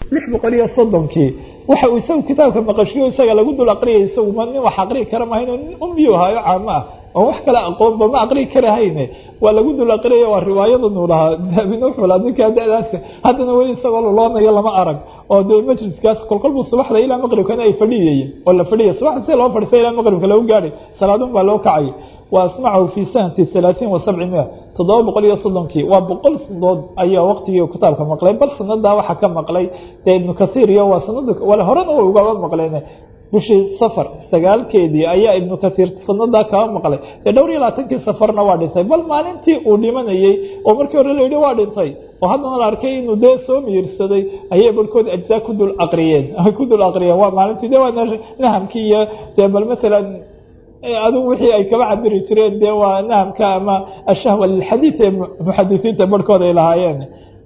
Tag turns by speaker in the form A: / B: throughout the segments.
A: lix boqol iyo soddonkii waxa uu isagu kitaabka maqashiyo isaga lagu dul aqriyay isagu ma nin wax aqrii kara mahayn nin umbiyu haayo caamo ah oo wax kale aqoonba ma aqrii karahayne waa lagu dul aqriyay waa riwaayadanu lahaa dahabin wuxuu lahaa ninkaa da-daas haddana weli isagoo luloonayo lama arag oo dee majliskaas kolkolbuu subaxda ilaa maqribkana ay fadhiyayeen oo la fadhiyay subaxda si loo fadhiistay ilaa maqribka lagu gaadhay salaadun baa loo kacay wa asmacahu fi sanati halaaثiin wa sabci mia toddoba boqol iyo soddonkii waa boqol sanadood ayaa waqtigii kitaabka maqlay bal sanadaa waxaa ka maqlay dee ibnu kathiir iyo waa sanada wale horena way ugaba maqleen bishii safar sagaalkeedii ayaa ibnu kathiir sanadaa kaba maqlay dee dhowr iyo labaatankii safarna waa dhintay bal maalintii uu dhimanayey oo markii hore la yidhi waa dhintay oo haddana la arkay inuu dee soo miyirsaday ayay barhkood ajzaa ku dul aqriyeen ku dul aqriyeen waa maalintii de waa nahamkii iyo dee bal matalan adigu wixii ay kaba cabiri jireen dee waa nahamka ama ashahwa lilxadiid ee muxadisiinta barhkood ay lahaayeen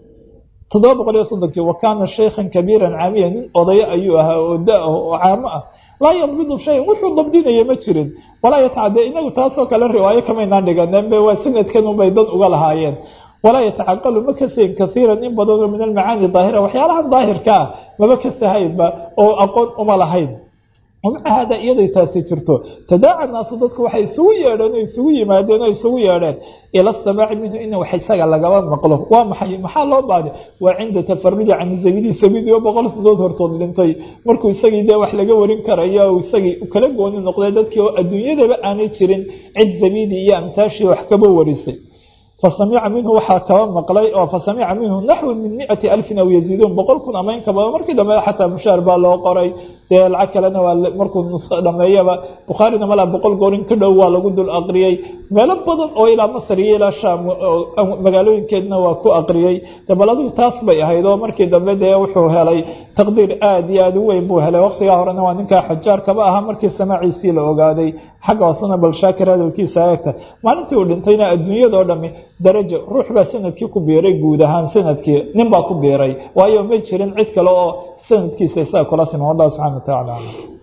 A: toddoba boqol iyo soddonkii wa kaana shaykhan kabiiran caamiya nin odayo ayuu ahaa oo da-ah oo caamo ah laa yadbidu shayan wuxuu dabdinaya ma jirin walaa yatacade inagu taasoo kale riwaayo kamaynaan dhiganeenbe waa sanadkan unbay dad uga lahaayeen walaa yatacaqalu ma kasayn kaiiran in badanoo min almacaani daahira waxyaalahan daahirka ah maba kasahaynba oo aqoon uma lahayn wamaca haada iyaday taasi jirto tadaaca naasu dadku waxay isugu yeedheen oo isugu yimaadeen oo isugu yeedheen ila samaaci minhu in wax isaga lagaba maqlo waa maxay maxaa loo baahday waa cinda tafarudi can zabidi sabidi oo boqol sadood hortood dhintay markuu isagii dee wax laga warin karayo o isagii kala gooni noqday dadkii oo adduunyadaba aanay jirin cid zabidi iyo amtaashii wax kaba warisay fasamica minhu waxaa kaba maqlay oo fasamica minhu naxwi min miati alfin aw yaziiduun boqol kun ama in ka badan markii dambe xataa mushaar baa loo qoray dee lacag kalena waa markuu nusqo dhameeyaba bukhaarina malaa boqol goorin ka dhow waa lagu dul aqriyey meelo badan oo ilaa masar iyo ilaa shaam magaalooyinkeedna waa ku aqriyey de bal adigu taas bay ahayd oo markii dambe dee wuxuu helay taqdiir aada iyo aada u weyn buu helay waqtigaa horena waa ninkaa xajaar kaba ahaa markii samaaciisii la ogaaday xagga hoosena bal shaakir hadalkiisa eegta maalintii uu dhintayna adduunyadao dhami darajo ruux baa sanadkii ku biiray guud ahaan sanadkii nin baa ku biiray waayo ma jirin cid kale oo sanadkiisa isaga kula siman wallah subxana watacaala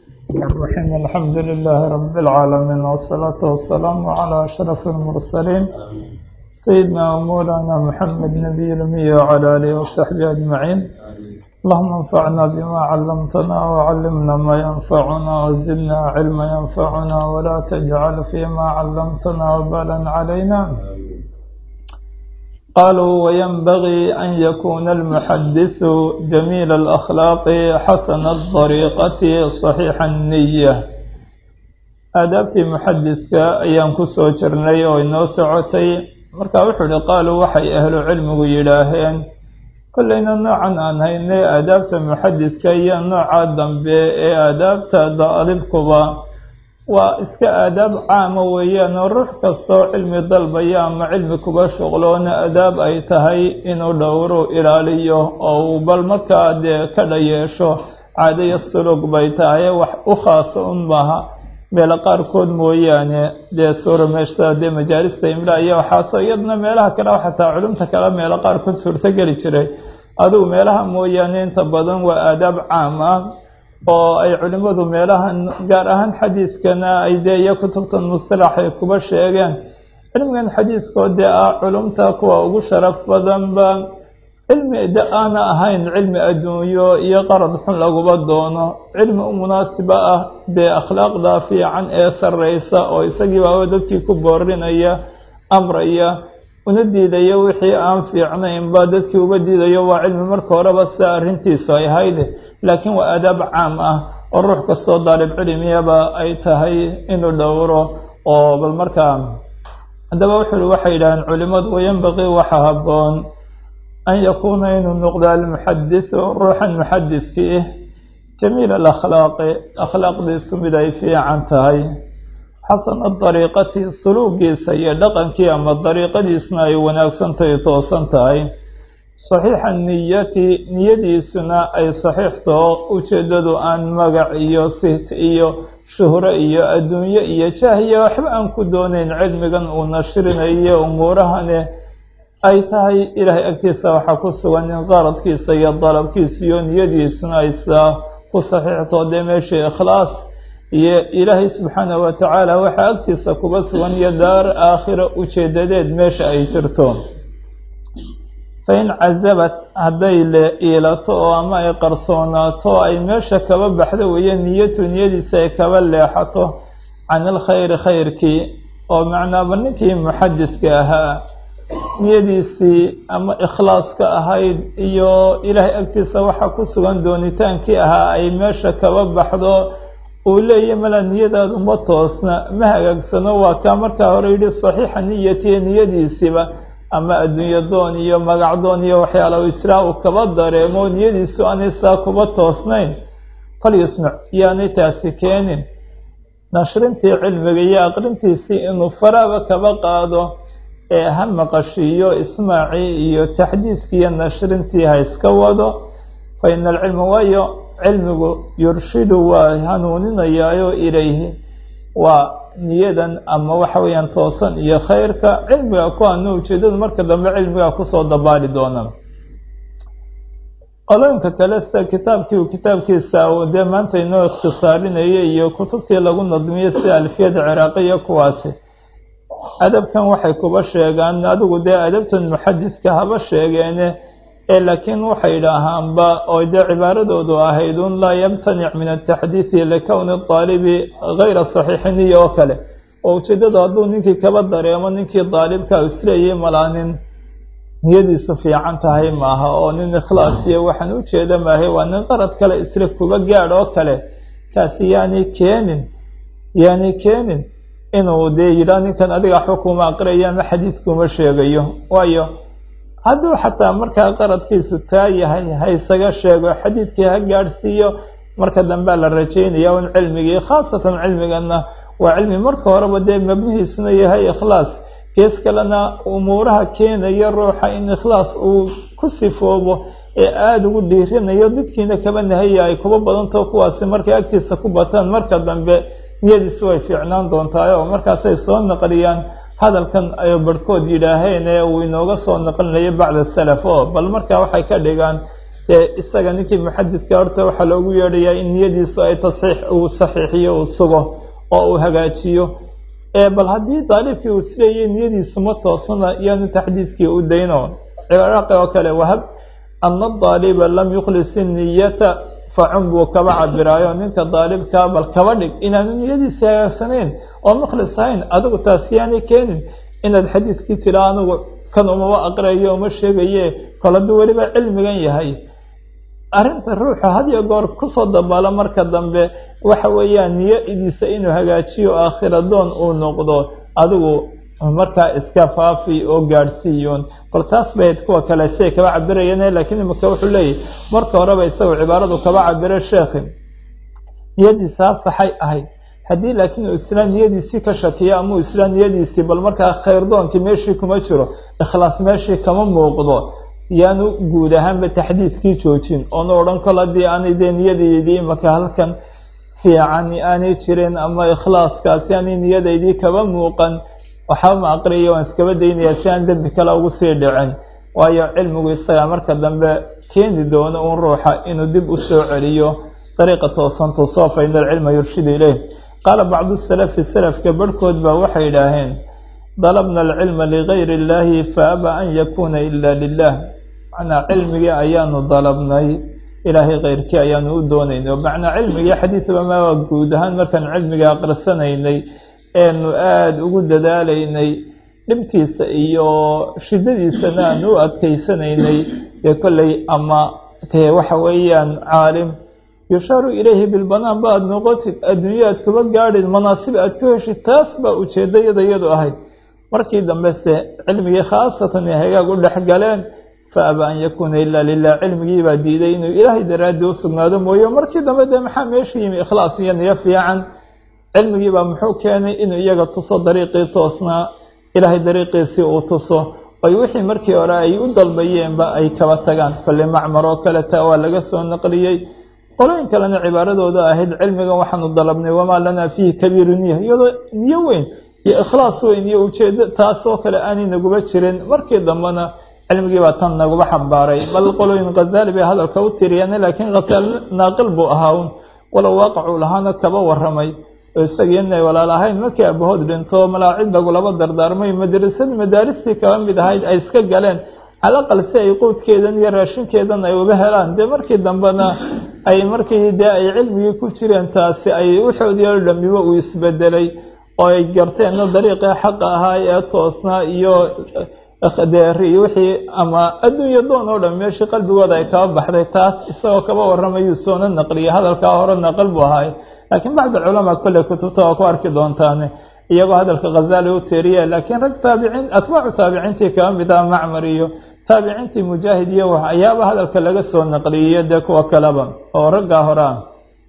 A: الرحيم الحمد لله رب العالمين والصلاة والسلام على أشرف المرسلين سيدنا ومولانا محمد نبي الأمي وعلى آله وصحبه أجمعين اللهم انفعنا بما علمتنا وعلمنا ما ينفعنا وزدنا علما ينفعنا ولا تجعل فيما علمتنا وبالا علينا قالوا وينبغي أن يكون المحدث جميل الأخلاق حسن الطريقة صحيح النية aadaabtii muxadidka ayaan ku soo jirnay oo inoo socotay marka wuxuu uhi qaaluu waxay ahlu cilmigu yidhaaheen kollayna noocan aan haynay aadaabta muxadidka iyo nooca dambe ee aadaabta daalibkuba waa iska aadaab caama weeyaan oo ruux kastoo cilmi dalbaya ama cilmi kuba shuqloona adaab ay tahay inuu dhowru ilaaliyo oo uu bal markaa dee ka dhayeesho caadaya sulug bay tahay wax u khaasa un maaha meelo qaarkood mooyaane dee suura meeshta dee majaalista imla iyo waxaasoo iyadna meelaha kale xataa culumta kale meelo qaarkood suurtogeli jiray adigu meelaha mooyaane inta badan waa aadaab caam ah oo ay culimmadu meelahan gaar ahaan xadiidkana ay dee iyo kutubtan musطalax ay kuba sheegeen cilmigan xadiidkoo dee ah culumta kuwa ugu sharaf badanba cilmi de aana ahayn cilmi adduunyo iyo qarad xun laguba doono cilmi u munaasiba ah dee akhlaaqda fiican ee sarreysa oo isagii baaba dadkii ku boorinaya amraya una diidaya wixii aan fiicnaynba dadkii uba diidayo waa cilmi marka horeba sida arrintiisu ay hayde laakiin waa aadaab caam ah oo ruux kastoo daalib cilmiyaba ay tahay inuu dhowro oo bal markaa haddaba wuxuu waxay yidhaaheen culimmadu wayanbaqii waxa habboon an yakuuna inuu noqdo almuxadisu ruuxan muxadidkii ah jamiil alakhlaaqi akhlaaqdiisu mid ay fiican tahay xasana dariiqati suluugiisa iyo dhaqankii ama dariiqadiisuna ay wanaagsantahay toosan tahay saxiixa niyati niyadiisuna ay saxiixtao ujeeddadu aan magac iyo siht iyo shuhro iyo adduunyo iyo jahya waxba aan ku doonayn cilmigan uu nashrinayo umuurahane ay tahay ilaahay agtiisa waxaa ku sugan in qaradkiisa iyo dalabkiisa iyo niyadiisuna ay sidaa ku saxiixtoo dee meeshii ikhlaas iyo ilaahay subxaanahu watacaala waxaa agtiisa kuba sugan iyo daar aakhiro ujeedadeed meesha ay jirto
B: fain cazabat hadday le iilato oo ama ay qarsoonaato ay meesha kaba baxdo weeye niyatu niyadiisa ay kaba leexato can ilkhayri khayrkii oo macnaaba ninkii muxadidka ahaa niyadiisii ama ikhlaaska ahayd iyo ilaahay agtiisa waxaa ku sugan doonitaankii ahaa ay meesha kaba baxdo uu leeyahy mala niyadaadu ma toosna ma hagaagsano waa kaa markaa hore yidhi saxiixa niyatiya niyadiisiiba ama adduunyo doon iyo magac doon iyo waxyaala israa uu kaba dareemo niyadiisu aanay saa kuba toosnayn falyusmac yaanay taasi keenin nashrintii cilmiga iyo aqrintiisii inuu faraaba kaba qaado ee ha maqashiiyo ismaacii iyo taxdiidkii iyo nashrintii ha iska wado fa ina alcilma waayo cilmigu yurshidu waa hanuuninayaayo ilayhi waa niyadan ama waxa weeyaan toosan iyo khayrka cilmiga ku hanu ujeedadu marka dambe cilmigaa kusoo dabaali doona qolooyinka kale sida kitaabkii uu kitaabkiisa uu dee maanta inoo ikhtisaarinayay iyo kutubtii lagu nadmiyey sida alfiyada ciraaqiya kuwaasi adabkan waxay kuba sheegaan adigu dee adabtan muxadidka haba sheegeene ee laakiin waxay idhaahaanba oo dee cibaaradoodu ahayd un laa yamtanic min ataxdiidi likowni daalibi gayra saxiixiniya oo kale oo ujeeddadu hadduu ninkii kaba dareemo ninkii daalibka isleeyay malaanin niyadiisu fiican tahay maaha oo nin ikhlaas iyo waxaan ujeeda maahay waa nin qarad kale isla kuba gaadh oo kale kaasi yaani keenin yaani keenin inuu dee yidhaah ninkan adiga waxba kuma aqriyayo ama xadiidkuma sheegayo waayo hadduu xataa markaa qaradkiisu taa yahay ha isaga sheego xadiidkii ha gaadhsiiyo marka dambea la rajaynaya un cilmigii khaasatan cilmigana waa cilmi marka horeba dee mabnihiisuna yahay ikhlaas gees kalena umuuraha keenaya ruuxa in ikhlaas uu ku sifoobo ee aada ugu dhiirinayo dadkiina kaba nahaya ay kuba badantao kuwaasi markay agtiisa ku bataan marka dambe niyadiisu way fiicnaan doontaay oo markaasay soo naqliyaan hadalkan ay barhkood yidhaaheen ee uu inooga soo naqlinayo bacda salaf oo bal markaa waxay ka dhigaan dee isaga ninkii muxadidka horta waxaa loogu yeedhayaa in niyadiisu ay tasxiix uu saxiixiyo uu sugo oo uu hagaajiyo bal haddii daalibkii uu sileeyay niyadiisu ma toosana yaanu taxdiidkii u dayno ciraaqi oo kale wahab ana daaliba lam yukhlis niyata facun buu kaba cabiraayo ninka daalibkaa bal kaba dhig inaanu niyadiisi hagaagsanayn oo mukhlis ahayn adigu taas yaanay keenin inaad xadiidkii tira anigu kan umaba aqriayo uma sheegaye kol hadduu weliba cilmigan yahay arrinta ruuxa hadiyo goor kusoo dabaalo marka dambe waxa weeyaan niyadiisa inuu hagaajiyo aakhira doon uu noqdo adigu markaa iska faafi oo gaadhsiiyoon bal taas bayd kuwa kale siay kaba cabirayeen laakiin imika wuxuu leeyahy marka horeba isagu cibaaradu kaba cabiro sheekhi niyadiisa ha saxay ahayd haddii laakiin uu islaan niyadiisii ka shakiyo ama uu islaan niyadiisii bal markaa khayrdoonkii meeshii kuma jiro ikhlaas meeshii kama muuqdo yaanu guud ahaanba taxdiidkii joojin oona odhan kol haddii aanay dee niyadeydii imaka halkan fiican aanay jirin ama ikhlaaskaasi aanay niyadaydii kaba muuqan waxba ma aqriya waan iskaba daynaya si aan dembi kale ugu sii dhicin waayo cilmigu isagaa marka dambe keeni doono un ruuxa inuu dib u soo celiyo dariiqa toosan tuusoo fa ina alcilma yurshidu ileyh qaala bacdu salafi salafka barhkood baa waxay idhaaheen dalabna alcilma ligayri illaahi faaba an yakuuna ila lilah macnaa cilmigii ayaanu dalabnay ilaahay keyrkii ayaanu u doonaynay macnaa cilmigii xadiidba maa guud ahaan markaan cilmiga aqrisanaynay eenu aada ugu dadaalaynay dhibtiisa iyo shidadiisana aanu u adkaysanaynay dee kolley ama dee waxa weeyaan caalim yushaaru ilayhi bilbanaan ba aada noqotid adduunyo aad kuba gaadhid manaasib aad ku heshid taas baa ujeedayada iyadu ahayd markii dambese cilmigii khaasatan ay hagaag u dhex galeen fa aba an yakuuna ilaa lilah cilmigii baa diiday inuu ilaahay daraaddii u sugnaado mooye markii dambe dee maxaa meesha yimi ikhlaas iyo niyo fiican cilmigii baa muxuu keenay inuu iyaga tuso dariiqii toosnaa ilaahay dariiqiisii uu tuso oy wixii markii hore ay u dalbayeenba ay kaba tagaan kolle macmar oo kale taa waa laga soo naqliyey qolooyin kalena cibaaradooda ahayd cilmigan waxaanu dalabnay wamaa lanaa fiihi kabiiru niya iyadoo niyo weyn iyo ikhlaas weyn iyo ujeedo taasoo kale aanay naguba jirin markii dambena cilmigii baa tan naguba xambaaray bal qolooyin khazaali bay hadalka u tiriyeen laakiin khasaal naaqil buu ahaa un walow waaqacuu lahaana kaba waramay oo isagii inay walaal ahayn markii abahood dhinto malaacid lagulaba dardaarmay madrasadii madaaristii kaba mid ahayd ay iska galeen calaqal si ay quudkeedan iyo raashinkeedan ay uga helaan dee markii dambena ay markii dee ay cilmigii ku jireen taasi ay waxoodii oo dhamiba uu isbedelay oo ay garteenna dariiqii xaqa ahaa ee toosnaa iyo deeri wixii ama adduunya doon oo dhan meeshii qalbigooda ay kaba baxday taas isagoo kaba warramayuu soona naqliyay hadalkaa hore naqal buu ahaay laakiin bacd culamaa kolley kutubta waa ku arki doontaane iyagoo hadalka khazali u teeriye laakiin rag taabiciin atbaacu taabiciintii kaba mid ah macmar iyo taabiciintii mujaahid iyo waxyaaba hadalka laga soo naqliyiyo dee kuwa kaleba oo raggaa hore ah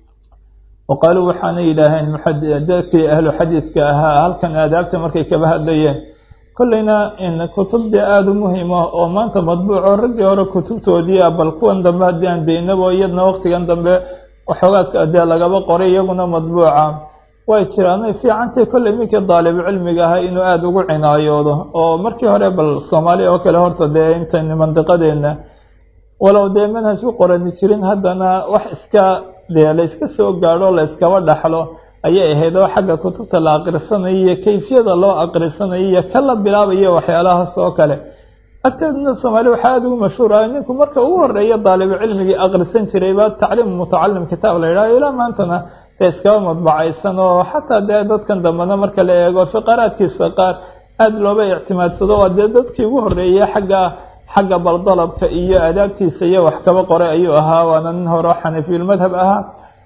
B: waqaaluu waxaana yidhaaheen dadkii ahlu xadiidka ahaa halkan aadaabta markay kaba hadlayeen kolleyna kutub dee aada u muhiim ah oo maanta madbuuco raggii hore kutubtoodii ah bal kuwan dambe haddii aan daynabo iyadna waqtigan dambe waxoogaa dee lagaba qoray iyaguna madbuuca way jiraanay fiicantay kolley minkii daalibu cilmiga ahaa inuu aada ugu cinaayoodo oo markii hore bal soomaaliya oo kale horta dee intan mandiqadeenna walow dee manhaj u qorani jirin haddana wax iska dee la yska soo gaadho la yskaba dhaxlo ayay ahayd oo xagga kutubta la aqrisanayo iyo kayfiyada loo aqrisanayo iyo ka la bilaabayo waxyaalahaas oo kale agteedna soomaaliya waxaa aada ugu mashhuur ah ninku marka ugu horeeya daalibu cilmigii aqrisan jiray baa tacliim mutacalim kitaab la yidhaho ilaa maantana dee iskaba madbacaysan oo xataa dee dadkan dambena marka la eego fiqaraadkiisa qaar aada looba ictimaadsado waa dee dadkii ugu horeeyey xagga xagga baldalabka iyo aadaabtiisa iyo wax kaba qoray ayuu ahaa waana nin hore oo xanafiyulmadhab ahaa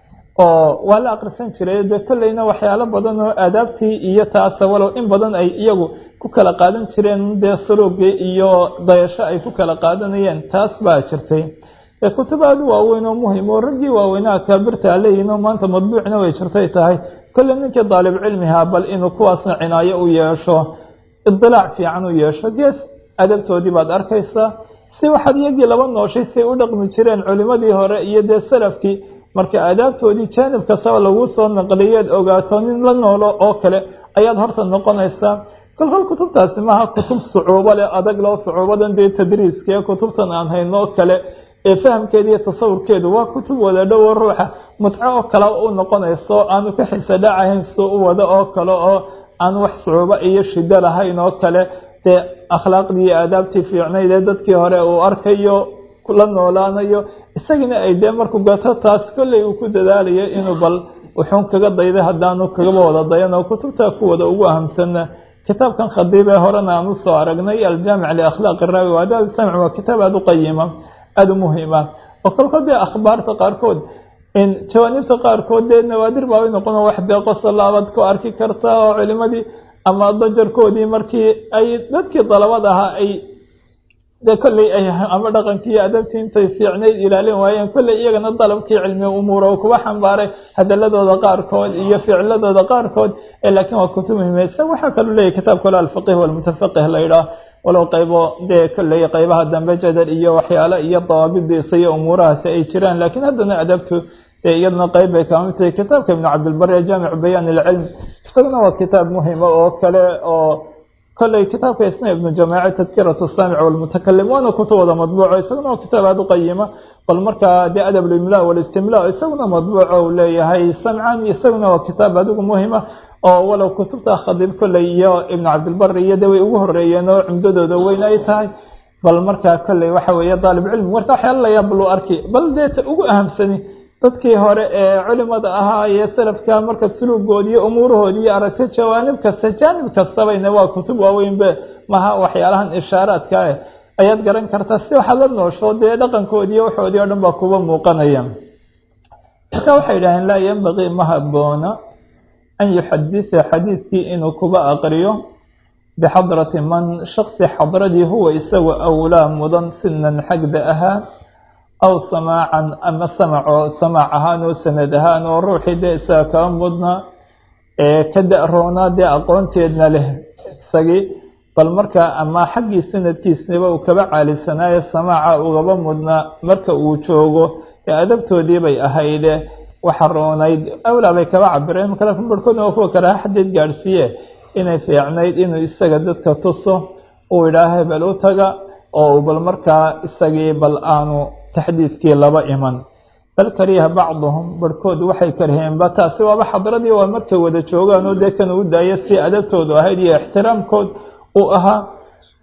B: oo waa la aqrisan jiray dee kolleyna waxyaalo badan oo aadaabtii iyo taasa walow in badan ay iyagu ku kala qaadan jireen dee suruugii iyo dayasho ay ku kala qaadanayeen taas baa jirtay ee kutub aada u waaweyn oo muhim oo raggii waaweynaa kaabirta leeyihin oo maanta madbuucna way jirtay tahay kolley ninkii daalib cilmihaa bal inuu kuwaasna cinaayo u yeesho idilaac fiican u yeesho gees adabtoodii baad arkaysaa si waxaad iyagii laba nooshay say u dhaqmi jireen culimadii hore iyo dee salafkii marka aadaabtoodii jaanib kastaba lagu soo naqliyeed ogaato nin la noolo oo kale ayaad horta noqonaysaa kolkol kutubtaasi maaha kutub sucuubo leh adag loo sucuubadan dee tadriiska ee kutubtan aan hayno oo kale ee fahamkeeda iyo tasawurkeedu waa kutub wada dhowo ruuxa mutco oo kale u noqonayso aanu ka xiisa dhacahayn soo u wado oo kale oo aan wax sucuubo iyo shido lahayn oo kale dee akhlaaqdii iyo aadaabtii fiicnayd ee dadkii hore uu arkayo la noolaanayo isagiina ay dee markuu gato taas kolley uu ku dadaalayo inuu bal wuxuun kaga dayday haddaanu kagaba wada dayan oo kutubta kuwada ugu ahamsanna kitaabkan khadiib ee horena aan usoo aragnay aljaamic liakhlaaqi raawi wa adaab islamci waa kitaab aada u qayima aada u muhiima oo kolkol dee akhbaarta qaarkood jawaanibta qaarkood dee nawaadir baa noqon wax dee qosolaabaad ku arki karta oo culimadii ama dajarkoodii markii ay dadkii dalabad ahaa ay dee kolley ay ama dhaqankii iyo adabtii intay fiicnayd ilaalin waayeen kolley iyagana dalabkii cilmi umuura uu kuba xambaaray hadaladooda qaarkood iyo ficladooda qaarkood laakiin waa kutub muhiimeysa waxaa kaloo leeyahy kitaab kale alfaqih walmutafaqih la yidhaah walow qaybo dee kolley qaybaha dambe jadal iyo waxyaale iyo dawaabidiisa iyo umuurahaasi ay jiraan laakiin haddana adabtu iyadna qayb bay kamid tahay kitaabka ibnu cabdilbari ee jaamicu bayaan ilcilm isaguna waa kitaab muhima oo kale oo kolley kitaabka isna ibnu jamaaci tadkiratu saamic walmutakalim waana kutubada madbuuco isaguna waa kitaab aada u qayima bal markaa dee adab limla walistimla isaguna madbuuco uu leeyahay samcan isaguna waa kitaab adigu muhima oo walow kutubta khadiib kolley iyo ibnu cabdilbari iyo de way ugu horeeyeen oo cumdadooda weyn ay tahay bal markaa kolley waxa weeye daalib cilmi marka waxyaala la yaab lu arki bal dee ta ugu ahamsani dadkii hore ee culimada ahaa iyo salafka marka suluugoodi iyo umuurahoodi iyo aragti jawaanib kasta jaanib kastabayna waa kutub waaweynbe maha waxyaalahan ishaaraadka ah ayaad garan kartaa si waxaad la noosho dee dhaqankoodii waxoodii o dhan baa kuba muuqanaya marka waxay idhaaheen laa yambaqii ma haboona an yuxaditha xadiidkii inuu kuba aqriyo bixadrati man shaksi xadradii huwa isagu awlaa mudan sinan xagda ahaa aw samaacan ama samacoo samaac ahaan oo sanad ahaan oo ruuxii dee isaga kaba mudna ee ka da-roonaa dee aqoonteedna leh isagii bal markaa ama xaggii sanadkiisniba uu kaba caalisanaayo samaaca ugaba mudnaa marka uu joogo ee adabtoodii bay ahayde waxa roonayd awlaa bay kaba cabireen marka laakiin barhkoodna waa kuwa karaha xadeed gaadhsiiye inay fiicnayd inuu isaga dadka tuso uu idhaaha bal u taga oo bal markaa isagii bal aanu taxdiidkii laba iman bal kariha bacduhum barhkood waxay karheenba taasi waaba xadradii waa markay wada joogaan oo dee kan u daaya si adabtoodu ahayd iyo ixtiraamkood uu ahaa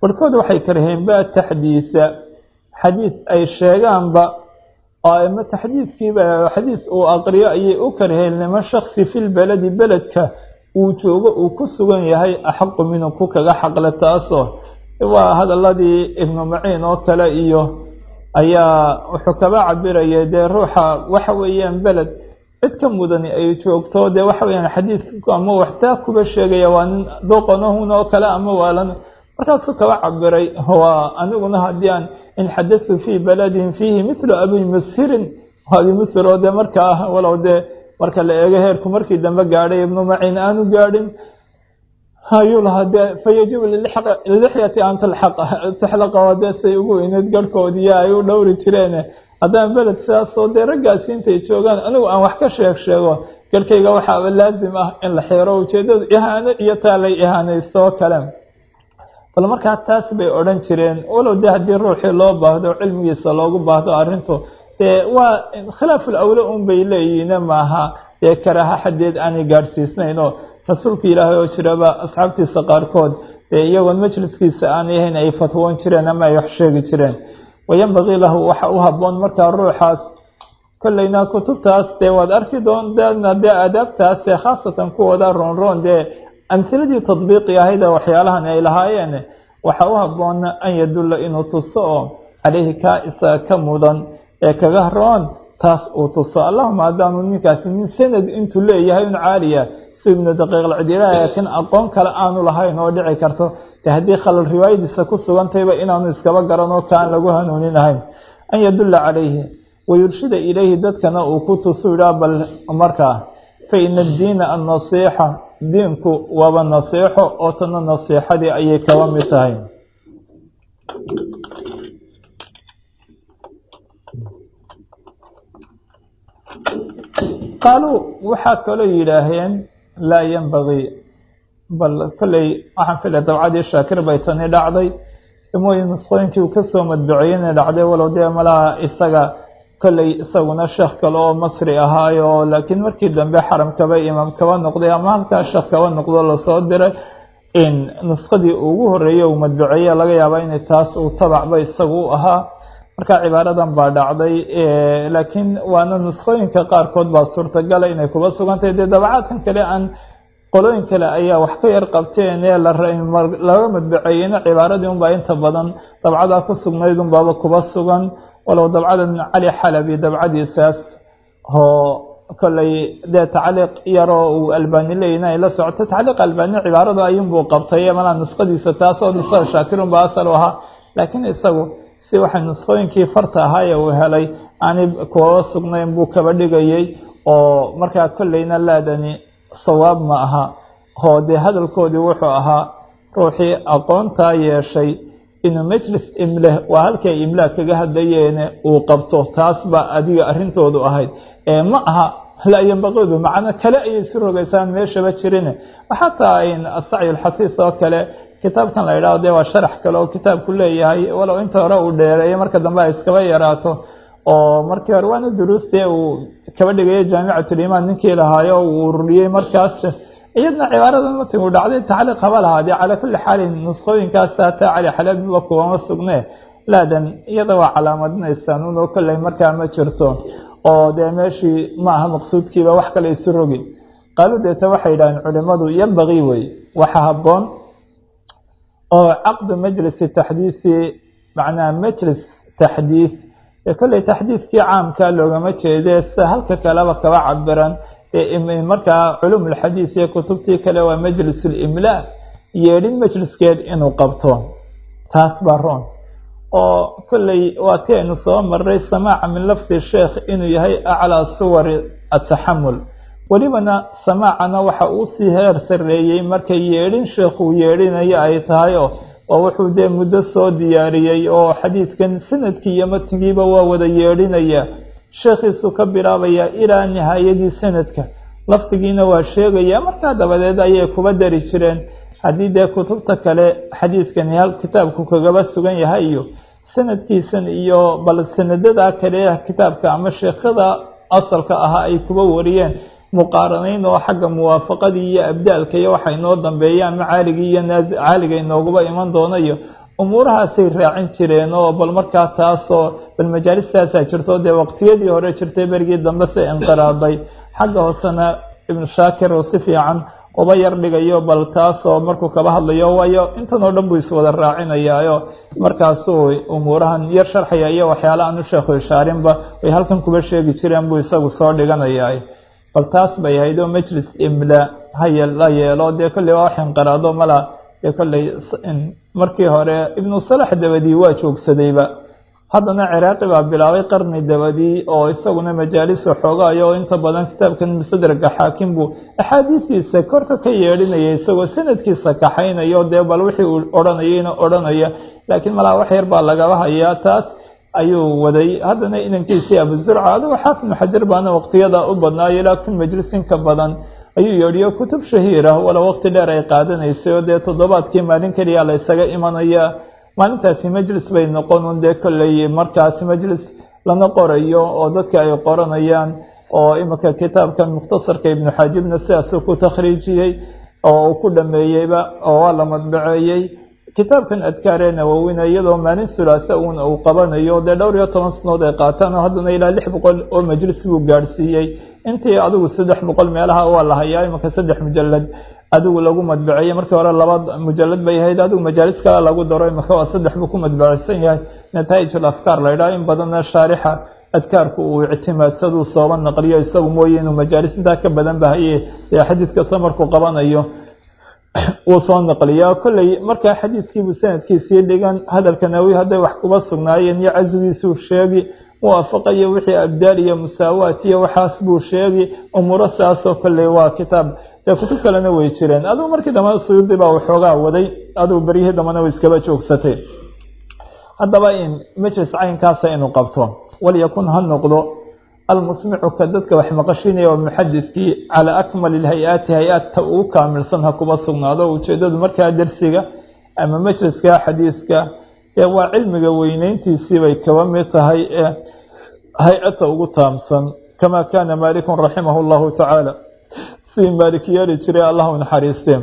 B: barhkood waxay karaheen ba taxdiisa xadiid ay sheegaanba oo ama taxdiidkiiba xadiid uu aqriyo ayay u karaheen liman shaksi fi lbeledi beledka uu joogo uu ku sugan yahay axaqu minhu ku kaga xaqle taasoo waa hadaladii ibnu maciin oo kale iyo ayaa wuxuu kaba cabiraya dee ruuxa waxa weeyaan beled cid ka mudani ay joogto dee waxa weyaan xadiidku ama waxtaa kuba sheegaya waa nin doqonahun oo kale ama waalan markaasuu kaba cabiray waa aniguna haddii aan in xadatu fii baladin fiihi mithlu abi musirin abi musir oo dee markaa walow dee marka la eego heerku markii dambe gaadhay ibnu maciin aanu gaadhin ayuu lahaa dee fayajibu lilixyati an taxlaqa oo dee say ugu weyneed garhkoodiiyo ay u dhowri jireen haddaan beled sidaasoo dee raggaasi intay joogaan anigu aan wax ka sheeg sheego garhkayga waxaaba laazim ah in la xeero ujeedadu ihaano iyo taa lay ihaanaysto oo kale bal markaa taas bay odhan jireen walow dee haddii ruuxii loo baahdo cilmigiisa loogu baahdo arrintu dee waa khilaaful awle un bay leeyihiine maaha dee karaaha xadeed aanay gaadhsiisnayn oo rasuulka ilaahay oo jiraba asxaabtiisa qaarkood dee iyagoon majliskiisa aanay ahayn ay fatwoon jireen ama ay wax sheegi jireen wayambaqii lahu waxa u habboon markaa ruuxaas kollayna kutubtaas dee waad arki doontaana dee aadaabtaase khaasatan kuwooda roonroon dee amhiladii tadbiiqi ahayda waxyaalahan ay lahaayeen waxa u habboon an yadulla inuu tuso oo caleyhi kaa isaga ka mudan ee kaga roon taas uu tuso allahuma haddaanu ninkaasi nin sanad intuu leeyahay un caaliya si ibnu daqiiq alcidiilaa laakiin aqoon kale aanu lahayn oo dhici karto de haddii khalal riwaayadiisa ku sugantayba inaanu iskaba garanoo kaan lagu hanuuninahayn an yadulla calayhi wayurshida ilayhi dadkana uu ku tusu idhaa bal markaa fa ina addiina annasiixa diinku waaba nasiixo oo tana nasiixadii ayay kaba mid tahay qaaluu waxaa kaloo yidhaaheen laa yanbagii bal kolley waxaan filay dabcadii shaakir bay tani dhacday mooyi nusqooyinkii uu kasoo madbuceeyena dhacday walow dee malaha isaga kolley isaguna sheekh kale oo masri ahaayo laakiin markii dambe xaram kaba imaam kaba noqday ama halkaa sheekh kaba noqdo lasoo diray in nusqadii ugu horeeyey uu madbuceeye laga yaaba inay taas uu tabacba isagu u ahaa marka cibaaradan baa dhacday laakiin waana nusqooyinka qaarkood baa suurtagala inay kuba sugantahay dee dabacaadkan kale aan qolooyin kale ayaa wax ka yar qabteen ee laga madbaceeyeyna cibaaradii unbaa inta badan dabcadaa ku sugnayd unbaaba kuba sugan walow dabcada cali xalabi dabcadiisaas oo kolley dee tacliiq yaroo uu albani leeyihin ay la socoto tacliiq albani cibaarada ayunbuu qabtay malaa nusqadiisa taas oo nusqada shaakirunba asal u ahaa laakiin isagu si waxay nusqooyinkii farta ahaaye uu helay aanay kuwaba sugnayn buu kaba dhigayay oo markaa kolleyna laadani sawaab ma aha oo dee hadalkoodii wuxuu ahaa ruuxii aqoontaa yeeshay inuu majlis imleh waa halkay imlaa kaga hadlayeene uu qabto taas baa adiga arrintoodu ahayd ee ma aha laa yambaqidu macno kale ayay isu rogaysaan meeshaba jirine xataa asacyi alxasiis oo kale kitaabkan la yidhahdo dee waa sharax kale oo kitaabku leeyahay walow inta hore uu dheereeyo marka dambe ay iskaba yaraato oo markii hore waana duruustee uu kaba dhigayo jaamicatulimaan ninkii lahaayo uu ururiyey markaas iyadna cibaaradan matigu dhacday tacliiq haba lahaadee calaa kulli xaalin nusqooyinkaas hataa cali xalabiba kuwama sugne laadan iyada waa calaamadinaysaan unoo kolley markaa ma jirto oo dee meeshii ma aha maqsuudkiiba wax kale isu rogi qaalu deeta waxay yidhaaheen culimadu yambaqii wey waxa habboon oo caqdu majlisi taxdiisi macnaha majlis taxdiis ee kolley taxdiiskii caamkaa loogama jeedee sida halka kaleba kaba cabiran markaa culum ulxadiis iyo kutubtii kale waa majlis ulimlaa yeedhin majliskeed inuu qabto taas baa roon oo kolley waa ti aynu soo maray samaaca min lafdi sheekh inuu yahay aclaa suwari ataxamul welibana samaacana waxa uu sii heer sarreeyey marka yeedhin sheekhuu yeedhinayo ay tahay oo waa wuxuu dee muddo soo diyaariyey oo xadiidkan sanadkii iyo matnigiiba waa wada yeedhinaya sheekhiisuu ka bilaabayaa ilaa nihaayadii sanadka lafdigiina waa sheegaya markaa dabadeed ayay kuba dari jireen haddii dee kutubta kale xadiidkani hal kitaabku kagaba sugan yahay iyo sanadkiisan iyo bal sanadada kale kitaabka ama sheekhada asalka ahaa ay kuba wariyeen muqaaranayn oo xagga muwaafaqadii iyo abdaalka iyo waxa inoo dambeeyaan macaaligii iyo caaliga inooguba iman doonayo umuurahaasay raacin jireen oo bal markaa taasoo bal majaalistaasaa jirto dee waqtiyadii hore jirtay berigii dambe se inqiraaday xagga hoosena ibnu shaakir oo si fiican uba yar dhigayo bal taasoo markuu kaba hadlayo waayo intan oo dhan buu iswada raacinayaayo markaasuu umuurahan yar sharxaya iyo waxyaala aanu sheekhu ishaarinba ay halkan kuba sheegi jireen buu isagu soo dhiganayaa bal taas bay ahayd oo majlis imla haya la yeelo dee kolley waa wax inqiraado mala dee kolley markii hore ibnu salax dabadii waa joogsadayba haddana ciraaqi baa bilaabay qarni dabadii oo isaguna majaalis xoogaayo oo inta badan kitaabkan mustadraga xaakim buu axaadiistiisa korka ka yeedhinaya isagoo sanadkiisa kaxaynayo dee bal wixii uu odhanayayna odhanaya laakiin malaa wax yar baa lagaba hayaa taas ayuu waday haddana inankiisii abuzurca adigu xaafidnu xajar baana waqtiyada u badnaayo ilaa kun majlisin ka badan ayuu yeedhiyo kutub shahiirah wala waqti dheer ay qaadanaysay oo dee toddobaadkii maalin keliya la ysaga imanaya maalintaasi majlis bay noqon un dee kolley markaasi majlis lana qorayo oo dadka ay qoranayaan oo iminka kitaabkan mukhtasarka ibnu xaajibna sidaasuu ku takhriijiyey oo uu ku dhameeyeyba oo waa la madbaceeyey kitaabkan adkaaree nawowina iyadoo maalin hulaasa uun uu qabanayo dee dhowr iyo toban sanood ay qaataan oo haddana ilaa lix boqol oo majlis buu gaadhsiiyey intii adigu saddex boqol meelaha waa la hayaa iminka saddex mujalad adigu lagu madbaceeyey markii hore laba mujalad bay ahayd adigu majaalis kale lagu daro imika waa saddex buu ku madbaceysan yahay nataa'ij afkaar la ydhaha in badanna shaarixa adkaarku uu ictimaadsaduu sooba naqliyo isagu mooye inuu majaalis intaa ka badan bahaye ee xadiid kasta markuu qabanayo wuu soo naqliyaa kolley markaa xadiidkiibuu sanadkiisii dhigan hadalka nawi hadday wax kuba sugnaayeen iyo caswigiisuu sheegi muwaafaqayo wixii abdaal iyo musaawaat iyo waxaas buu sheegi umuuro saasoo kolley waa kitaab dee kutub kalena way jireen adigu markii dambena suyuudi baa waxoogaa waday adigu beryihii dambena way iskaba joogsatay haddaba in majlis caynkaasa inuu qabto walyakun ha noqdo almusmicu ka dadka wax maqashinaya oo muxadidkii calaa akmali lhay-aati hay-aadta ugu kaamilsan ha kuba sugnaado ujeedadu markaa dersiga ama majliska xadiidka ee waa cilmiga weyneyntiisii bay kaba mid tahay ee hay-ata ugu taamsan kamaa kaana maalikun raximah llahu tacaala sidii maalik yeeli jiray allahu naxariiste